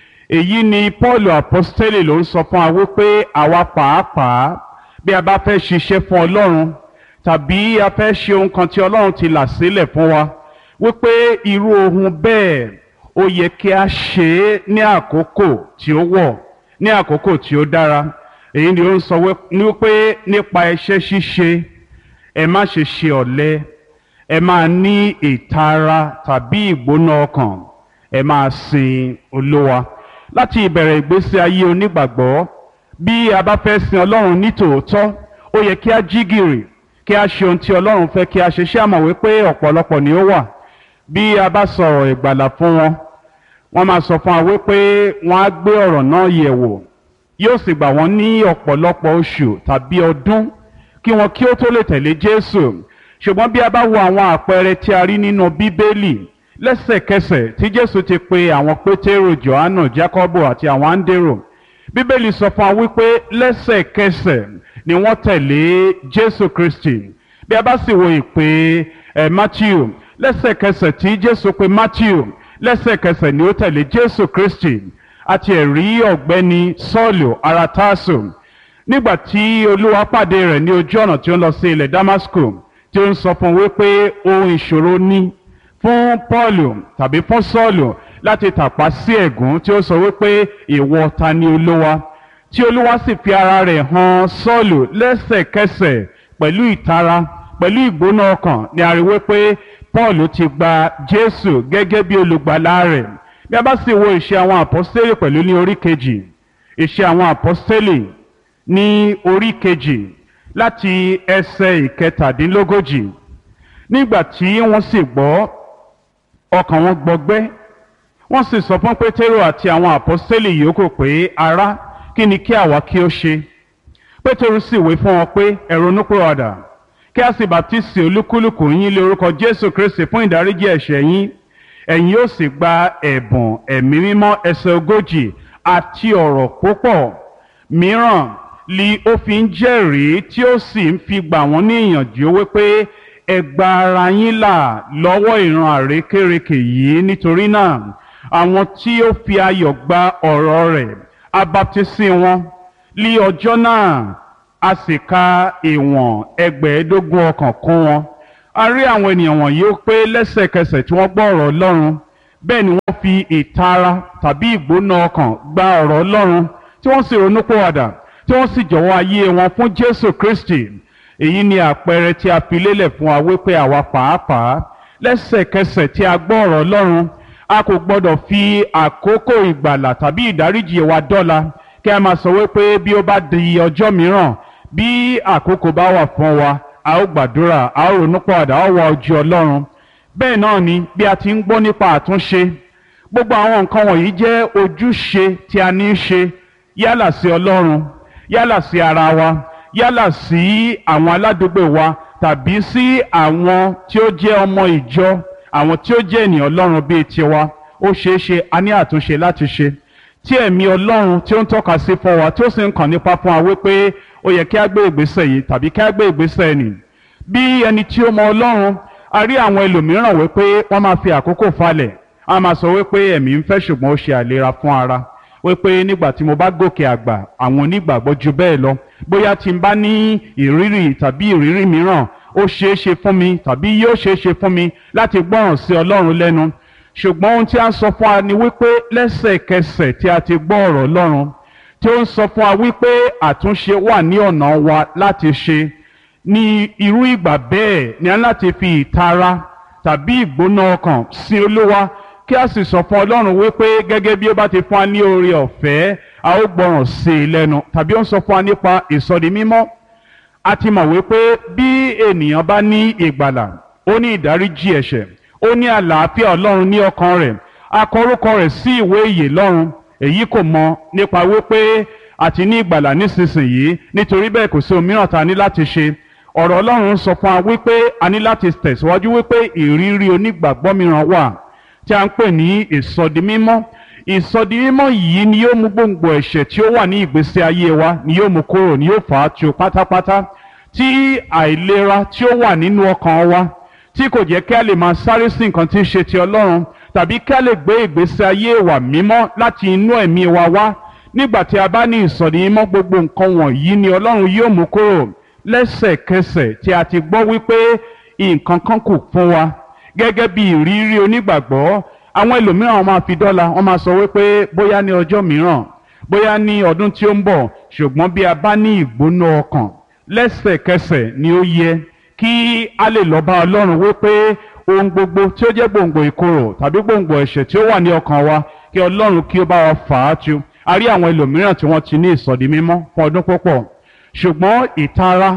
èyí ni paul apostoli ló ń sọ fún wa wípé àwa pàápàá bí a bá fẹ́ ṣiṣẹ́ fún ọlọ́run tàbí a fẹ́ ṣe ohun kan tí ọlọ́run ti là sílẹ̀ fún wa wípé irú ohun bẹ́ẹ̀ ó yẹ kí a ṣe é ní àkókò tí ó wọ̀ ní àkókò tí ó dára èyí ni ó ń sọ wí- ní wípé nípa iṣẹ́ ṣíṣe ẹ má ṣe ṣe ọ̀lẹ ẹ máa ní ìtara tàbí ìgbóná ọkàn ẹ máa sin olówa láti ìbẹ̀rẹ̀ ìgbésí ayé onígbàgbọ́ bí a bá fẹ́ sin ọlọ́run ní tòótọ́ ó yẹ kí a jí gìrì kí a ṣe ohun tí ọlọ́run fẹ́ kí a ṣe ṣé àmọ̀ wípé ọ̀pọ̀lọpọ̀ ni ó wà bí a bá sọ̀rọ̀ ìgbàlà fún wọn wọ́n máa sọ fún wa wípé wọ́n á gbé ọ̀rọ̀ náà yẹ̀ wò yóò sì gbà wọ́n ní ọ̀pọ̀lọpọ̀ oṣù tàbí ọdún kí wọn kí ó tó lè tẹ̀lé jésù ṣùgbọ́n bí a bá wo àwọn àpẹẹrẹ tí a rí nínú bíbélì lẹ́sẹ̀kẹsẹ̀ tí jésù ti pe àwọn pétérò johannu jacobo àti àwọn áńdérò bíbélì sọ fún wa wípé lẹ́sẹ̀kẹsẹ̀ ni wọ́n tẹ̀lé jésù kristi bí a bá sì wo ìpè ẹ̀ matthew lẹ́sẹ̀kẹsẹ̀ tí jésù pe matthew lẹ́sẹ̀kẹsẹ̀ ni ó tẹ̀lé jésù kristi àti ẹ̀rí ọ̀gbẹ́ni sọ́ọ̀lù ara tásù nígbà tí olúwa pàdé rẹ̀ ní ojú ọ̀nà tí ó ń lọ sí ilẹ̀ damasco tí ó ń sọ fún un wípé ohun ìṣòro ní fún paulu tàbí fún sọ́ọ̀lù láti tàpá sí ẹ̀gún tí ó sọ wípé ìwọ ta ni olúwa tí olúwa sì fi ara rẹ̀ hàn sọ́ọ̀lù lẹ́sẹ̀kẹsẹ̀ pẹ̀lú ìtara pẹ̀lú ìgbóná ọkàn ni a rí wípé paul ti gba jésù gẹ́gẹ́ bí olùgbàlà rẹ̀ bí a bá sì wo ìṣe àwọn àpọ́stélì pẹ̀lú ní orí kejì ìṣe àwọn àpọ́stélì ní orí kejì láti ẹsẹ̀ ìkẹtàdínlógójì nígbà tí wọ́n sì gbọ́ ọkàn wọn gbọgbẹ́ wọ́n sì sọ fún pétérò àti àwọn àpọ́stélì yòókù pé ará kí ni kí àwa kí ó ṣe pétérò sì wí fún wọn pé ẹ ronúpìwàdà kí a sì bàtísì olúkúlùkù yín lé orúkọ jésù kristi fún ìdáríjì ẹ̀ṣẹ̀ yín ẹ̀yin yóò sì gba ẹ̀bùn ẹ̀mí mímọ́ ẹsẹ̀ ogójì àti ọ̀rọ̀ púpọ̀ mìíràn li ó fi ń jẹ́rìí tí ó sì ń fi gbà wọ́n ní ìyànjú wípé ẹ gba ara yín là lọ́wọ́ ìran àrékérekè yìí nítorí náà àwọn tí ó fi ayọ̀ gba ọ̀rọ̀ rẹ̀ abaptisi wọn lí ọjọ́ náà a sì ka ìwọ̀n ẹgbẹ̀ẹ́dógún ọkàn kún wọn a rí àwọn ènìyàn wọ̀nyí ó pé lẹ́sẹ̀kẹsẹ̀ tí wọ́n gbọ́ ọ̀rọ̀ ọlọ́run bẹ́ẹ̀ ni wọ́n fi ìtara tàbí ìgbóná ọkàn gba ọ̀rọ̀ ọlọ́run tí wọ́n sì ronúpìwàdà tí wọ́n sì jọ̀wọ́ ayé wọn fún jésù kristi èyí ni àpẹẹrẹ tí a fi lélẹ̀ fún wa wípé àwa pàápàá lẹ́sẹ̀kẹsẹ̀ tí a gbọ́ ọ̀rọ̀ ọlọ́run a kò gbọ́dọ̀ fi àkókò ìgbàlà tàbí ìdáríjì wa dọ́là kí a máa sọ wípé bí ó bá di ọjọ́ mìíràn bí àkókò bá wà fún wa a ó gbàdúrà a ó ronúpìwàdà a ó wá ojú ọlọ́run bẹ́ẹ̀ náà ni bí a ti ń gbọ́ nípa àtúnṣe gbogbo àwọn nǹkan wọ̀nyí jẹ́ ojúṣe tí a ní í ṣe yálà sí ọlọ́run yálà sí ara wa yálà sí àwọn aládùúgbò wa tàbí sí àwọn tí ó jẹ́ ọmọ ìjọ àwọn tí ó jẹ́ ènìyàn ọlọ́run bíi tiwa ó ṣeé ṣe a ní àtúnṣe láti ṣe tí ẹ̀mí ọlọ́run tí ó ń tọ́ka sí fún wa tí ó sì ń kàn nípa fún wa wípé ó yẹ kí a gbé ìgbésẹ̀ yìí tàbí kí a gbé ìgbésẹ̀ nì bí ẹni tí ó mọ ọlọ́run a rí àwọn ẹlòmíràn wípé wọ́n máa fi àkókò falẹ̀ a máa sọ wípé ẹ̀mí ń fẹ́ ṣùgbọ́n ó ṣe àlera fún ara wípé nígbà tí mo bá gòkè àgbà àwọn onígbàgbọ́ ju bẹ́ẹ̀ lọ bóyá tí n bá ní ìrírí tàbí ìrírí mìíràn ó ṣeé ṣe fún mi tàbí yóò ṣeé ṣe fún mi láti gbọ́ràn sí ọlọ́run lẹ́nu ṣùgbọ́n ohun tí a ń sọ fún wa ni wípé lẹ́sẹ̀kẹsẹ̀ tí a ti gbọ́ ọ̀rọ̀ ọlọ́run tí ó ń sọ fún wa wípé àtúnṣe wà ní ọ̀nà wa láti ṣe ní irú ìgbà bẹ́ẹ̀ ni a ní láti fi ìtara tàbí ìgbóná ọkàn sí olúwa kí a sì sọ fún ọlọ́run wípé gẹ́gẹ́ bí ó bá ti fún wa ní oore ọ̀fẹ́ a ó gbọ́ràn sí i lẹ́nu tàbí ó ń sọ fún wa nípa ìsọdi mímọ́ a ti mọ̀ wípé bí ènìyàn bá ní ìgbàlà ó ní ìdáríjì ẹ̀ṣẹ̀ ó ní àlàáfíà ọlọ́run ní ọkàn rẹ̀ a kọ orúkọ rẹ̀ sí ìwé ìyè lọ́run èyí kò mọ nípa wípé a ti ní ìgbàlà nísinsìnyí nítorí bẹ́ẹ̀ kò sí òmíràn tá a ní láti ṣe ọ̀rọ̀ ọlọ́run sọ fún wa wípé a ní láti tẹ̀síwájú wípé ìrírí onígbàgbọ́ mìíràn wà tí a ń pè ní ìsọdi mímọ́ ìsọdi mímọ́ yìí ni yóò mú gbòǹgbò ẹ̀ṣẹ̀ tí ó wà ní ìgbésí ayé wa ni yóò mú kúrò ni yóò fà á tu pátápátá tí àìlera tí ó wà nínú ọkàn wa tí kò jẹ́ kí a lè máa sáré sí nǹkan tí ń ṣe ti ọlọ́run tàbí kí a lè gbé ìgbésí ayé wa mímọ́ láti inú ẹ̀mí wa wá nígbà tí a bá ní ìsọdi mímọ́ gbogbo nǹkan wọ̀nyí ni ọlọ́run yóò mú kúrò lẹ́sẹ̀kẹsẹ̀ tí a ti gbọ́ wípé nǹkan kan kù fún wa gẹ́gẹ́ bí ìrírí onígbàgbọ́ àwọn ẹlòmíràn wọn máa fi dọ́là wọn máa sọ wípé bóyá ní ọjọ́ mìíràn bóyá ní ọdún tí ó ń bọ̀ ṣùgbọ́n bí a bá ní ìgbóná ọkàn lẹ́sẹ̀kẹsẹ̀ ni ó yẹ kí a lè lọ bá ọlọ́run wípé ohun gbogbo tí ó jẹ́ gbòǹgbò ìkorò tàbí gbòǹgbò ẹ̀ṣẹ̀ tí ó wà ní ọkàn wa kí ọlọ́run kí ó bá wa fà á tu a rí àwọn ẹlòmíràn tí wọ́n ti ní ìsọ̀dí mímọ́ fún ọdún púpọ̀ ṣùgbọ́n ìtara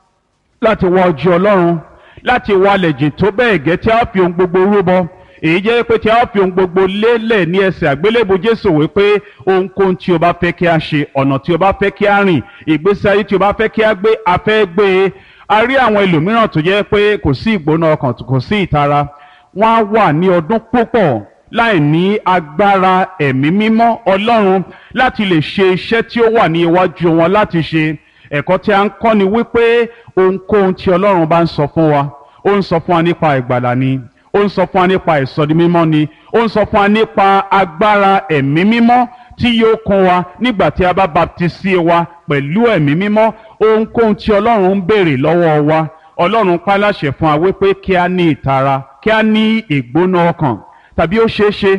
láti wá ojú ọlọ́run láti wálẹ̀ jìn tó bẹ́ẹ̀ gẹ́ tí a fi ohun gbogbo rúbọ èyí jẹ́ pé tí a fi ohun gbogbo lélẹ̀ ní ẹsẹ̀ àgbélébù jésù wípé ohunkóhun tí o bá fẹ́ kí a ṣe ọ̀nà tí o bá fẹ́ kí a rìn ìgbésí ayé tí o bá fẹ́ kí a gbé a fẹ́ gbé e a rí àwọn ẹlòmíràn tó jẹ́ pé kò sí ìgbóná ọkàn kò sí ìtara wọ́n á wà ní ọdún púpọ̀ láì ní agbára ẹ̀mí mímọ́ ọlọ́run láti lè ṣe iṣẹ́ tí ó wà ní iwájú wọn láti ṣe ẹ̀kọ́ tí a ń kọ́ ni wípé ohunkóhun tí ọlọ́run bá ń sọ fún wa ó ń sọ fún wa nípa ìgbàlà ni ó ń sọ fún wa nípa ìsọdi mímọ́ ni ó ń sọ fún wa nípa agbára ẹ̀mí mímọ́ tí yóò kún wa nígbà tí a bá baptisi wa pẹ̀lú ẹ̀mí mímọ́ ohunkóhun tí ọlọ́run ń béèrè lọ́wọ́ wa ọlọ́run pa láṣẹ fún wa wípé kí a ní ìtara kí a ní ìgbóná ọkàn tàbí ó ṣeé ṣe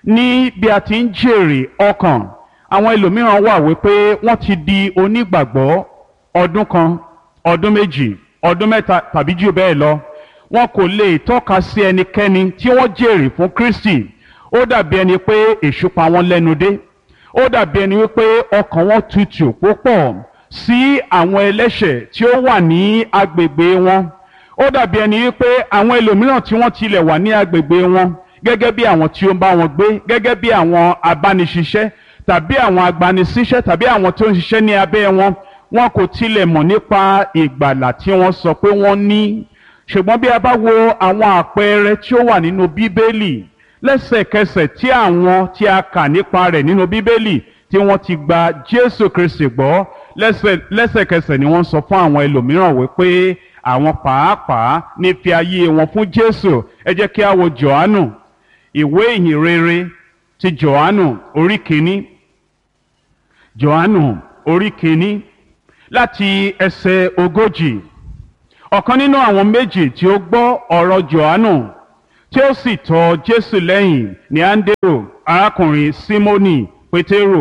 ní bí a ti ń jèrè ọkàn àwọn ẹlòmíràn wà wípé wọ́n ti di onígbàgbọ́ ọdún kan ọdún méjì ọdún mẹ́ta tàbí jù bẹ́ẹ̀ lọ wọn kò lè tọ́ka sí ẹnikẹ́ni tí wọ́n jèrè fún Kristi ó dàbí ẹni pé èṣù pa wọ́n lẹ́nu dé ó dàbí ẹni wípé ọkàn wọn tutù púpọ̀ sí àwọn ẹlẹ́ṣẹ̀ tí ó wà ní agbègbè wọn ó dàbí ẹni wípé àwọn ẹlòmíràn tí wọ́n tilẹ̀ wà ní agbègbè wọn gẹ́gẹ́ bí àwọn tí ó ń bá wọn gbé gẹ́gẹ́ bí àwọn abániṣiṣẹ́ tàbí àwọn agbanisíṣẹ́ tàbí àwọn tó ń ṣiṣẹ́ ní abẹ́ wọn wọn kò tilẹ̀ mọ̀ nípa ìgbàlà tí wọ́n sọ pé wọ́n ní ṣùgbọ́n bí a bá wo àwọn àpẹẹrẹ tí ó wà nínú bíbélì lẹ́sẹ̀kẹsẹ̀ tí àwọn tí a kà nípa rẹ̀ nínú bíbélì tí wọ́n ti gba Jésù Kristi gbọ́ lẹ́sẹ̀kẹsẹ̀ ni wọ́n sọ fún àwọn ẹlòmíràn wípé àwọn pàápàá ní fi ayé wọn fún Jésù ẹ jẹ́ kí a wo Jòhánù ìwé ìhìn rere ti Jòhánù orí kìíní Jòhánù orí kìíní láti ẹsẹ̀ ogójì ọ̀kan nínú àwọn méjì tí ó gbọ́ ọ̀rọ̀ johannu tí ó sì tọ̀ jésù lẹ́yìn ní andero arákùnrin simoni pétérò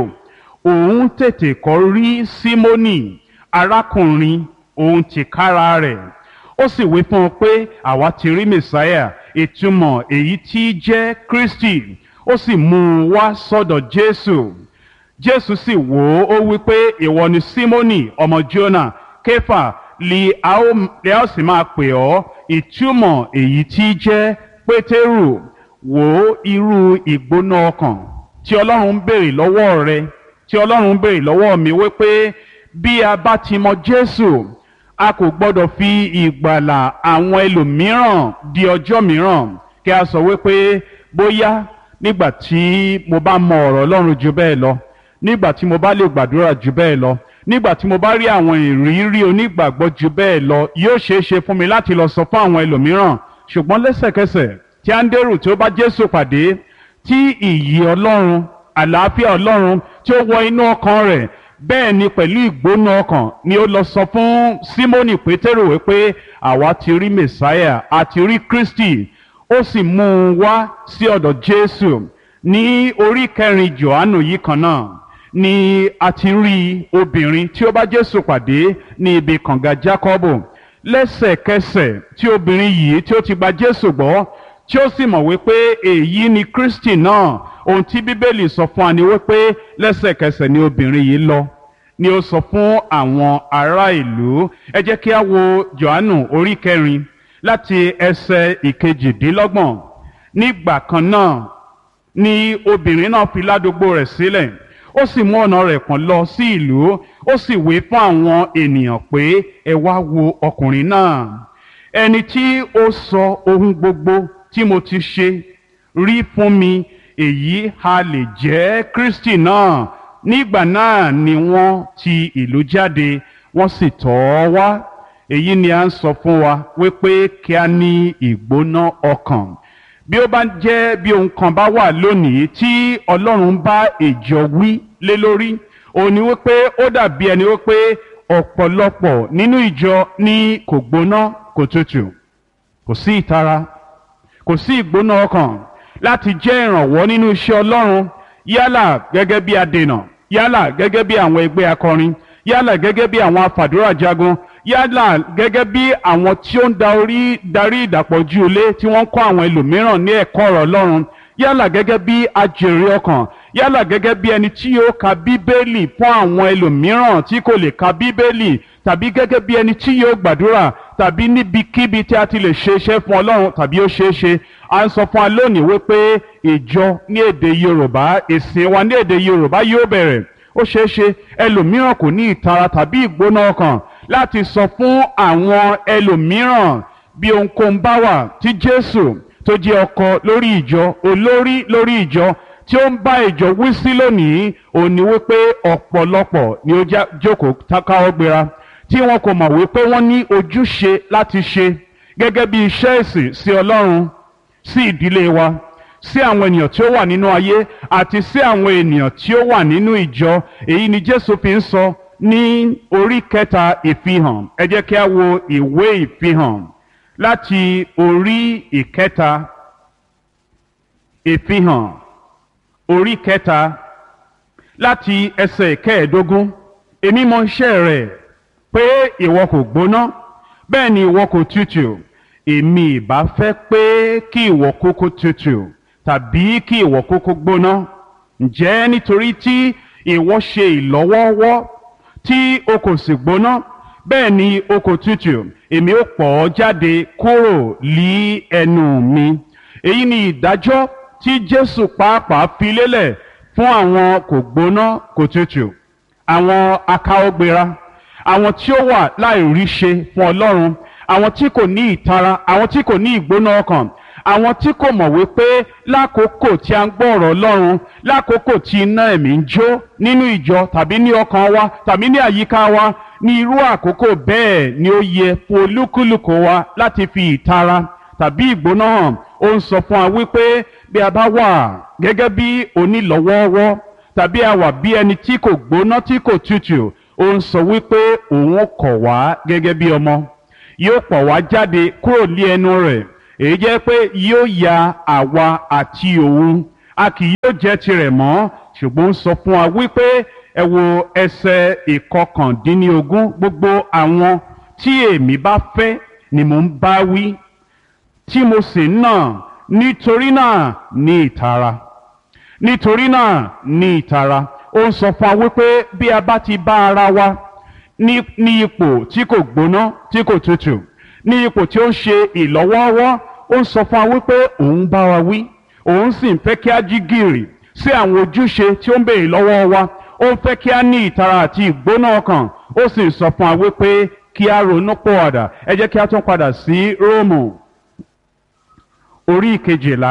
òun tètè kọ́ rí simoni arákùnrin òun tìkára rẹ̀ ó sì wí fún un pé àwa ti rí mẹsáyà ìtumọ̀ èyí tí jẹ́ kristi ó sì mú un wá sọ́dọ̀ jésù jésù sì wò ó ó wí pé ìwọ ni simoni ọmọ jona kéfà li a ó li a ó sì máa pè ọ́ ìtumọ̀ èyí tí jẹ́ pétérù wò ó irú ìgbóná ọkàn tí ọlọ́run ń béèrè lọ́wọ́ rẹ tí ọlọ́run ń béèrè lọ́wọ́ mi wípé bí a bá ti mọ jésù a kò gbọ́dọ̀ fi ìgbàlà àwọn ẹlòmíràn di ọjọ́ mìíràn kí a sọ wípé bóyá nígbà tí mo bá mọ ọ̀rọ̀ ọlọ́run ju bẹ́ẹ̀ lọ nígbà tí mo bá lè gbàdúrà ju bẹ́ẹ̀ lọ nígbà tí mo bá rí àwọn ìrírí onígbàgbọ́ ju bẹ́ẹ̀ lọ yóò ṣeé ṣe fún mi láti lọ sọ fún àwọn ẹlòmíràn ṣùgbọ́n lẹ́sẹ̀kẹsẹ̀ tí áńdérù tí ó bá jésù pàdé tí ìyì ọlọ́run àlàáfíà ọlọ́run tí ó wọ inú ọkàn rẹ̀ bẹ́ẹ̀ ni pẹ̀lú ìgbóná ọkàn ni ó lọ sọ fún símónì pétérò wípé àwa ti rí mẹsáyà àti rí kristi ó sì mú un wá sí ọ̀dọ̀ jésù ní orí kẹrin johannu yìí kan náà ni a ti rí obìnrin tí ó bá jésù pàdé ní ibi kànga jákọ́bù lẹ́sẹ̀kẹsẹ̀ tí obìnrin yìí tí ó ti gba jésù gbọ́ tí ó sì mọ̀ wípé èyí ni kristi náà ohun tí bíbélì sọ fún wa ni wípé lẹ́sẹ̀kẹsẹ̀ ni obìnrin yìí lọ ni ó sọ fún àwọn ará ìlú ẹ jẹ́ kí a wo johannu orí kẹrin láti ẹsẹ̀ ìkejìdínlọ́gbọ̀n nígbà kan náà ni obìnrin náà fi ládùúgbò rẹ̀ sílẹ̀ ó sì mú ọ̀nà rẹ̀ kàn lọ sí ìlú ó sì wí fún àwọn ènìyàn pé ẹ wá wo ọkùnrin náà ẹni tí ó sọ ohun gbogbo tí mo ti ṣe rí fún mi èyí ha lè jẹ́ kristi náà nígbà náà ni wọ́n ti ìlú jáde wọ́n sì tọ̀ ọ́ wá èyí ni a ń sọ fún wa wípé kí a ní ìgbóná ọkàn bí ó bá jẹ́ bí ohun kan bá wà lónìí tí ọlọ́run bá ìjọ wí lé lórí òun ni wípé ó dàbí ẹni wípé ọ̀pọ̀lọpọ̀ nínú ìjọ ní kò gbóná kò tutù kò sí ìtara kò sí ìgbóná ọkàn láti jẹ́ ìrànwọ́ nínú iṣẹ́ ọlọ́run yálà gẹ́gẹ́ bí adènà yálà gẹ́gẹ́ bí àwọn ẹgbẹ́ akọrin yálà gẹ́gẹ́ bí àwọn afàdúrà jagun yálà gẹ́gẹ́ bí àwọn tí ó ń da orí darí ìdàpọ̀jù ilé tí wọ́n ń kọ́ àwọn ẹlòmíràn ní ẹ̀kọ́ ọ̀rọ̀ ọlọ́run yálà gẹ́gẹ́ bí ajèrè ọkàn yálà gẹ́gẹ́ bí ẹni tí yóò ka bíbélì fún àwọn ẹlòmíràn tí kò lè ka bíbélì tàbí gẹ́gẹ́ bí ẹni tí yóò gbàdúrà tàbí níbikíbi tí a ti lè ṣe iṣẹ́ fún ọlọ́run tàbí ó ṣeé ṣe à ń sọ fún wa lónìí wípé ìjọ ní èdè yorùbá ìsìn wa ní èdè yorùbá yóò bẹ̀rẹ̀ ó ṣeé ṣe ẹlòmíràn kò ní ìtara tàbí ìgbóná ọkàn láti sọ fún àwọn ẹlòmíràn bí ohunkóhun bá wà tí jésù tó jẹ́ ọkọ lórí ìjọ olórí lórí ìjọ tí ó ń bá ìjọ wí sí lónìí òun ni wípé ọ̀pọ̀lọpọ̀ ni ó jókòó káwọ́ gbéra tí wọn kò mọ̀ wípé wọ́n ní ojúṣe láti ṣe gẹ́gẹ́ bí iṣẹ́ ìsìn sí ọlọ́run sí ìdílé wa sí àwọn ènìyàn tí ó wà nínú ayé àti sí àwọn ènìyàn tí ó wà nínú ìjọ èyí ni jésù fi ń sọ ní orí kẹta ìfihàn ẹ jẹ́ kí a wo ìwé ìfihàn láti orí ìkẹta ìfihàn orí kẹta láti ẹsẹ̀ ìkẹẹ̀ẹ́dógún èmi mọ iṣẹ́ rẹ̀ pé ìwọ kò gbóná bẹ́ẹ̀ ni ìwọ kò tutù èmi ìbá fẹ́ pé kí ìwọ kúkú tutù tàbí kí ìwọ kúkú gbóná ǹjẹ́ nítorí tí ìwọ ṣe ìlọ́wọ́wọ́ tí o kò sì gbóná bẹ́ẹ̀ ni o kò tutù èmi ó pọ̀ ọ́ jáde kúrò lí ẹnu mi èyí ni ìdájọ́ tí jésù pàápàá fi lélẹ̀ fún àwọn kò gbóná kò tutù àwọn akáwọ́gbéra àwọn tí ó wà láìrí ṣe fún ọlọ́run àwọn tí kò ní ìtara àwọn tí kò ní ìgbóná ọkàn àwọn tí kò mọ̀ wípé lákòókò tí a ń gbọ́ ọ̀rọ̀ ọlọ́run lákòókò tí iná ẹ̀mí ń jó nínú ìjọ tàbí ní ọkàn wa tàbí ní àyíká wa ní irú àkókò bẹ́ẹ̀ ni ó yẹ fún olúkúlùkù wa láti fi ìtara tàbí ìgbóná hàn ó ń sọ fún wa wípé bí a bá wà gẹ́gẹ́ bí onílọ́wọ́ọ́wọ́ tàbí a wà bí ẹni tí kò gbóná tí kò tutù ó ń sọ wípé òun kọ̀ wá gẹ́gẹ́ bí ọmọ yóò pọ̀ wá jáde kúrò ní ẹnu rẹ̀ èyí jẹ́ pé yóò ya àwa àti òun a kì yóò jẹ́ tirẹ̀ mọ́ ṣùgbọ́n ó sọ fún wa wípé ẹ wo ẹsẹ̀ ìkọkàndínlógún gbogbo àwọn tí èmi bá fẹ́ ni mò ń bá wí tí mo sì ń nà nítorí náà ní ìtara nítorí náà ní ìtara ó ń sọ fún wa wípé bí a bá ti bá ara wa ní ní ipò tí kò gbóná tí kò tutù ní ipò tí ó ń ṣe ìlọ́wọ́ọ́wọ́ ó ń sọ fún wa wípé òun bá wa wí òun sì ń fẹ́ kí a jí gìrì sí àwọn ojúṣe tí ó ń béèrè lọ́wọ́ wa ó ń fẹ́ kí a ní ìtara àti ìgbóná ọkàn ó sì ń sọ fún wa wípé kí a ronú pọ̀ọ̀dà ẹ jẹ́ kí a tún padà sí róòmù orí kejìlá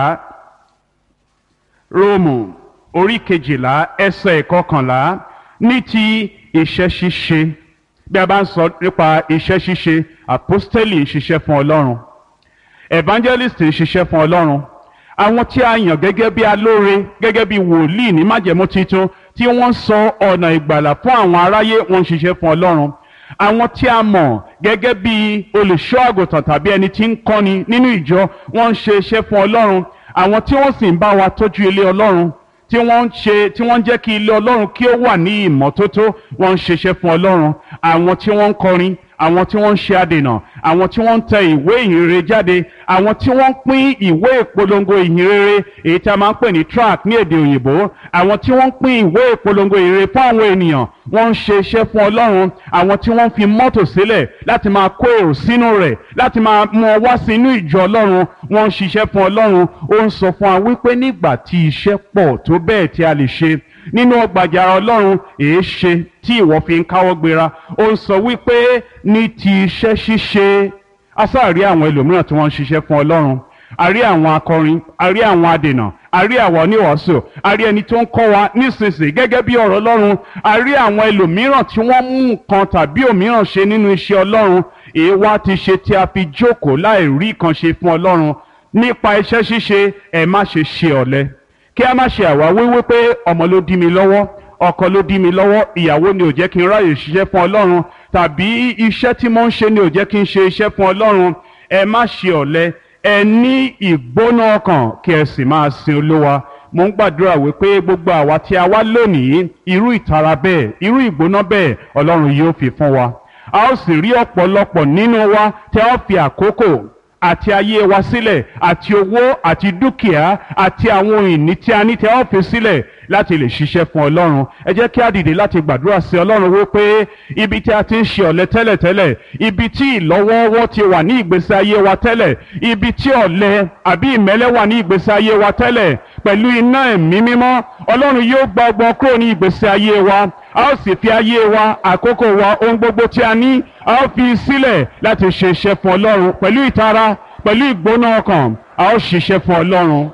róòmù orí kejìlá ẹsẹ̀ ìkọkànlá ní ti iṣẹ́ ṣíṣe bí a bá ń sọ nípa iṣẹ́ ṣíṣe àpọ́stẹ́lì ń ṣiṣẹ́ fún ọlọ́run evangelist ń ṣiṣẹ́ fún ọlọ́run àwọn tí a yàn gẹ́gẹ́ bí alóore gẹ́gẹ́ bí wòlíì ní májẹ̀mú titun tí wọ́n sọ ọ̀nà ìgbàlà fún àwọn aráyé wọ́n ń ṣiṣẹ́ fún ọlọ́run àwọn tí a mọ̀ gẹ́gẹ́ bí olùṣọ́ àgùntàn tàbí ẹni tí ń kọ́ni nínú ìjọ wọ́n ń ṣe iṣẹ́ fún ọlọ́run àwọn tí wọ́n sì ń bá wa tọ́jú ilé ọlọ́run tí wọ́n ń ṣe tí wọ́n ń jẹ́ kí ilé ọlọ́run kí ó wà ní ìmọ́tótó wọ́n ń ṣiṣẹ́ fún ọlọ́run àwọn tí wọ́n ń kọrin àwọn tí wọ́n ń ṣe adènà àwọn tí wọ́n ń tẹ ìwé ìhìnrere jáde àwọn tí wọ́n ń pín ìwé ìpolongo ìhìnrere èyí tí a máa ń pè ní track ní èdè òyìnbó àwọn tí wọ́n ń pín ìwé ìpolongo ìhìnrere fún àwọn ènìyàn wọ́n ń ṣe iṣẹ́ fún ọlọ́run àwọn tí wọ́n ń fi mọ́tò sílẹ̀ láti máa kó èrò sínú rẹ̀ láti máa mú ọ wá sí inú ìjọ ọlọ́run wọ́n ń ṣiṣẹ́ fún ọlọ́run ó ń sọ fún wa wípé nígbà tí iṣẹ́ pọ̀ tó bẹ́ẹ̀ tí a lè ṣe nínú ọgbàjàrà ọlọ́run èé ṣe tí ìwọ fi ń káwọ́ gbéra ó ń sọ wípé ní ti iṣẹ́ ṣíṣe asáàrí àwọn ẹlòmíràn tí wọ́n ń ṣiṣẹ́ fún ọlọ́run a rí àwọn akọrin a rí àwọn adènà a rí àwọn oníwàásù a rí ẹni tó ń kọ́ wa nísinsìnyí gẹ́gẹ́ bí ọ̀rọ̀ ọlọ́run a rí àwọn ẹlòmíràn tí wọ́n mú nǹkan tàbí òmíràn ṣe nínú iṣẹ́ ọlọ́run èé wá ti ṣe tí a fi jókòó láì rí kan ṣe fún ọlọ́run nípa iṣẹ́ ṣíṣe ẹ má ṣe ṣe ọ̀lẹ kí a má ṣe àwáwí wípé ọmọ ló dí mi lọ́wọ́ ọkọ ló dí mi lọ́wọ́ ìyàwó ni ò jẹ́ kí n ráyè ṣiṣẹ́ fún ọlọ́run tàbí iṣẹ́ tí mo ń ṣe ni ò jẹ́ kí n ṣe iṣẹ́ fún ọlọ́run ẹ má ṣe ọ̀lẹ ẹ ní ìgbóná ọkàn kí ẹ sì máa sin olúwa mo ń gbàdúrà wípé gbogbo àwa tí a wá lónìí irú ìtara bẹ́ẹ̀ irú ìgbóná bẹ́ẹ̀ ọlọ́run yóò fi fún wa a ó sì rí ọ̀pọ̀lọpọ̀ nínú wa tí a ó fi àkókò àti ayé wa sílẹ̀ àti owó àti dúkìá àti àwọn ìní tí a ní tí a ó fi sílẹ̀ láti lè ṣiṣẹ́ fún ọlọ́run ẹ jẹ́ kí a dìde láti gbàdúrà sí ọlọ́run wípé ibi tí a ti ń ṣe ọ̀lẹ tẹ́lẹ̀tẹ́lẹ̀ ibi tí ìlọ́wọ́wọ́ ti wà ní ìgbésí ayé wa tẹ́lẹ̀ ibi tí ọ̀lẹ àbí ìmẹ́lẹ́ wà ní ìgbésí ayé wa tẹ́lẹ̀ pẹ̀lú iná ẹ̀mí mímọ́ ọlọ́run yóò gba ọgbọ́n kúrò ní ìgbésí ayé wa a ó sì fi ayé wa àkókò wa ohun gbogbo tí a ní a ó fi sílẹ̀ láti ṣe iṣẹ́ fún ọlọ́run pẹ̀lú ìtara pẹ̀lú ìgbóná ọkàn a ó ṣiṣẹ́ fún ọlọ́run.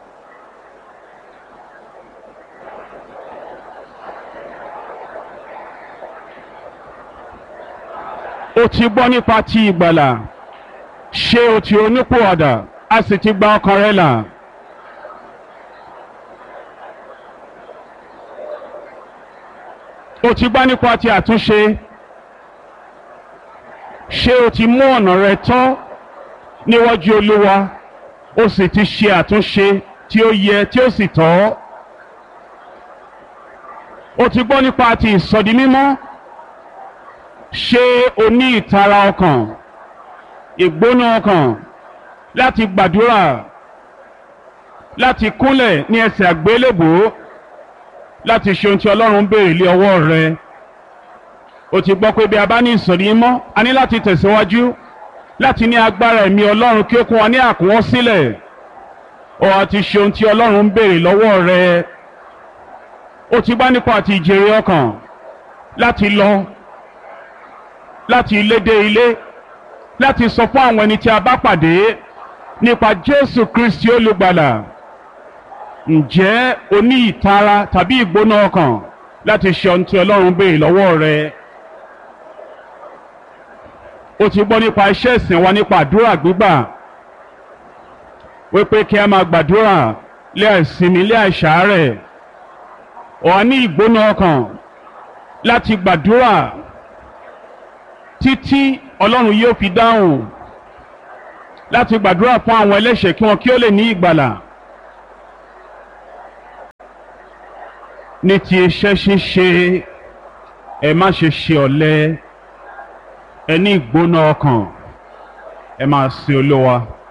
o ti gbọ́ nípa ti ìgbàlà ṣé o ti onípòwàdà a sì ti gba ọkàn rẹ là. o ti gbọ́ nípa ti àtúnṣe ṣé o ti mú ọ̀nà rẹ tọ́ níwájú olúwa o sì ti ṣe àtúnṣe tí ó yẹ tí ó sì tọ́ o ti gbọ́ nípa ti ìsọdi mímọ́ ṣé o ní ìtara ọkàn ìgbóná ọkàn láti gbàdúrà láti kúnlẹ̀ ní ẹsẹ̀ àgbélébùú láti ṣe ohun tí ọlọ́run ń béèrè lé ọwọ́ rẹ o ti gbọ́ pé bí a bá ní ìsọ̀rí mọ́ a ní láti tẹ̀síwájú láti ní agbára ẹ̀mí ọlọ́run kí ó kún wa ní àkúnwọ́ sílẹ̀ o àti ṣe ohun tí ọlọ́run ń béèrè lọ́wọ́ rẹ o ti bá nípa àti ìjèrè ọkàn láti lọ láti ilé dé ilé láti sọ fún àwọn ẹni tí a bá pàdé nípa Jésù Kristi olùgbàlà ǹjẹ́ o ní ìtara tàbí ìgbóná ọkàn láti ṣe ohun tí Ọlọ́run béèrè lọ́wọ́ rẹ o ti gbọ́ nípa iṣẹ́ ìsìn wa nípa àdúrà gbígbà wípé kí a máa gbàdúrà lé àìsinmi lé àìsàárẹ̀ o á ní ìgbóná ọkàn láti gbàdúrà títí ọlọ́run yóò fi dáhùn láti gbàdúrà fún àwọn ẹlẹ́ṣẹ̀ kí wọn kí ó lè ní ìgbàlà. ní ti iṣẹ́ ṣíṣe ẹ má ṣe ṣe ọ̀lẹ ẹ ní ìgbóná ọkàn ẹ máa sin olówa.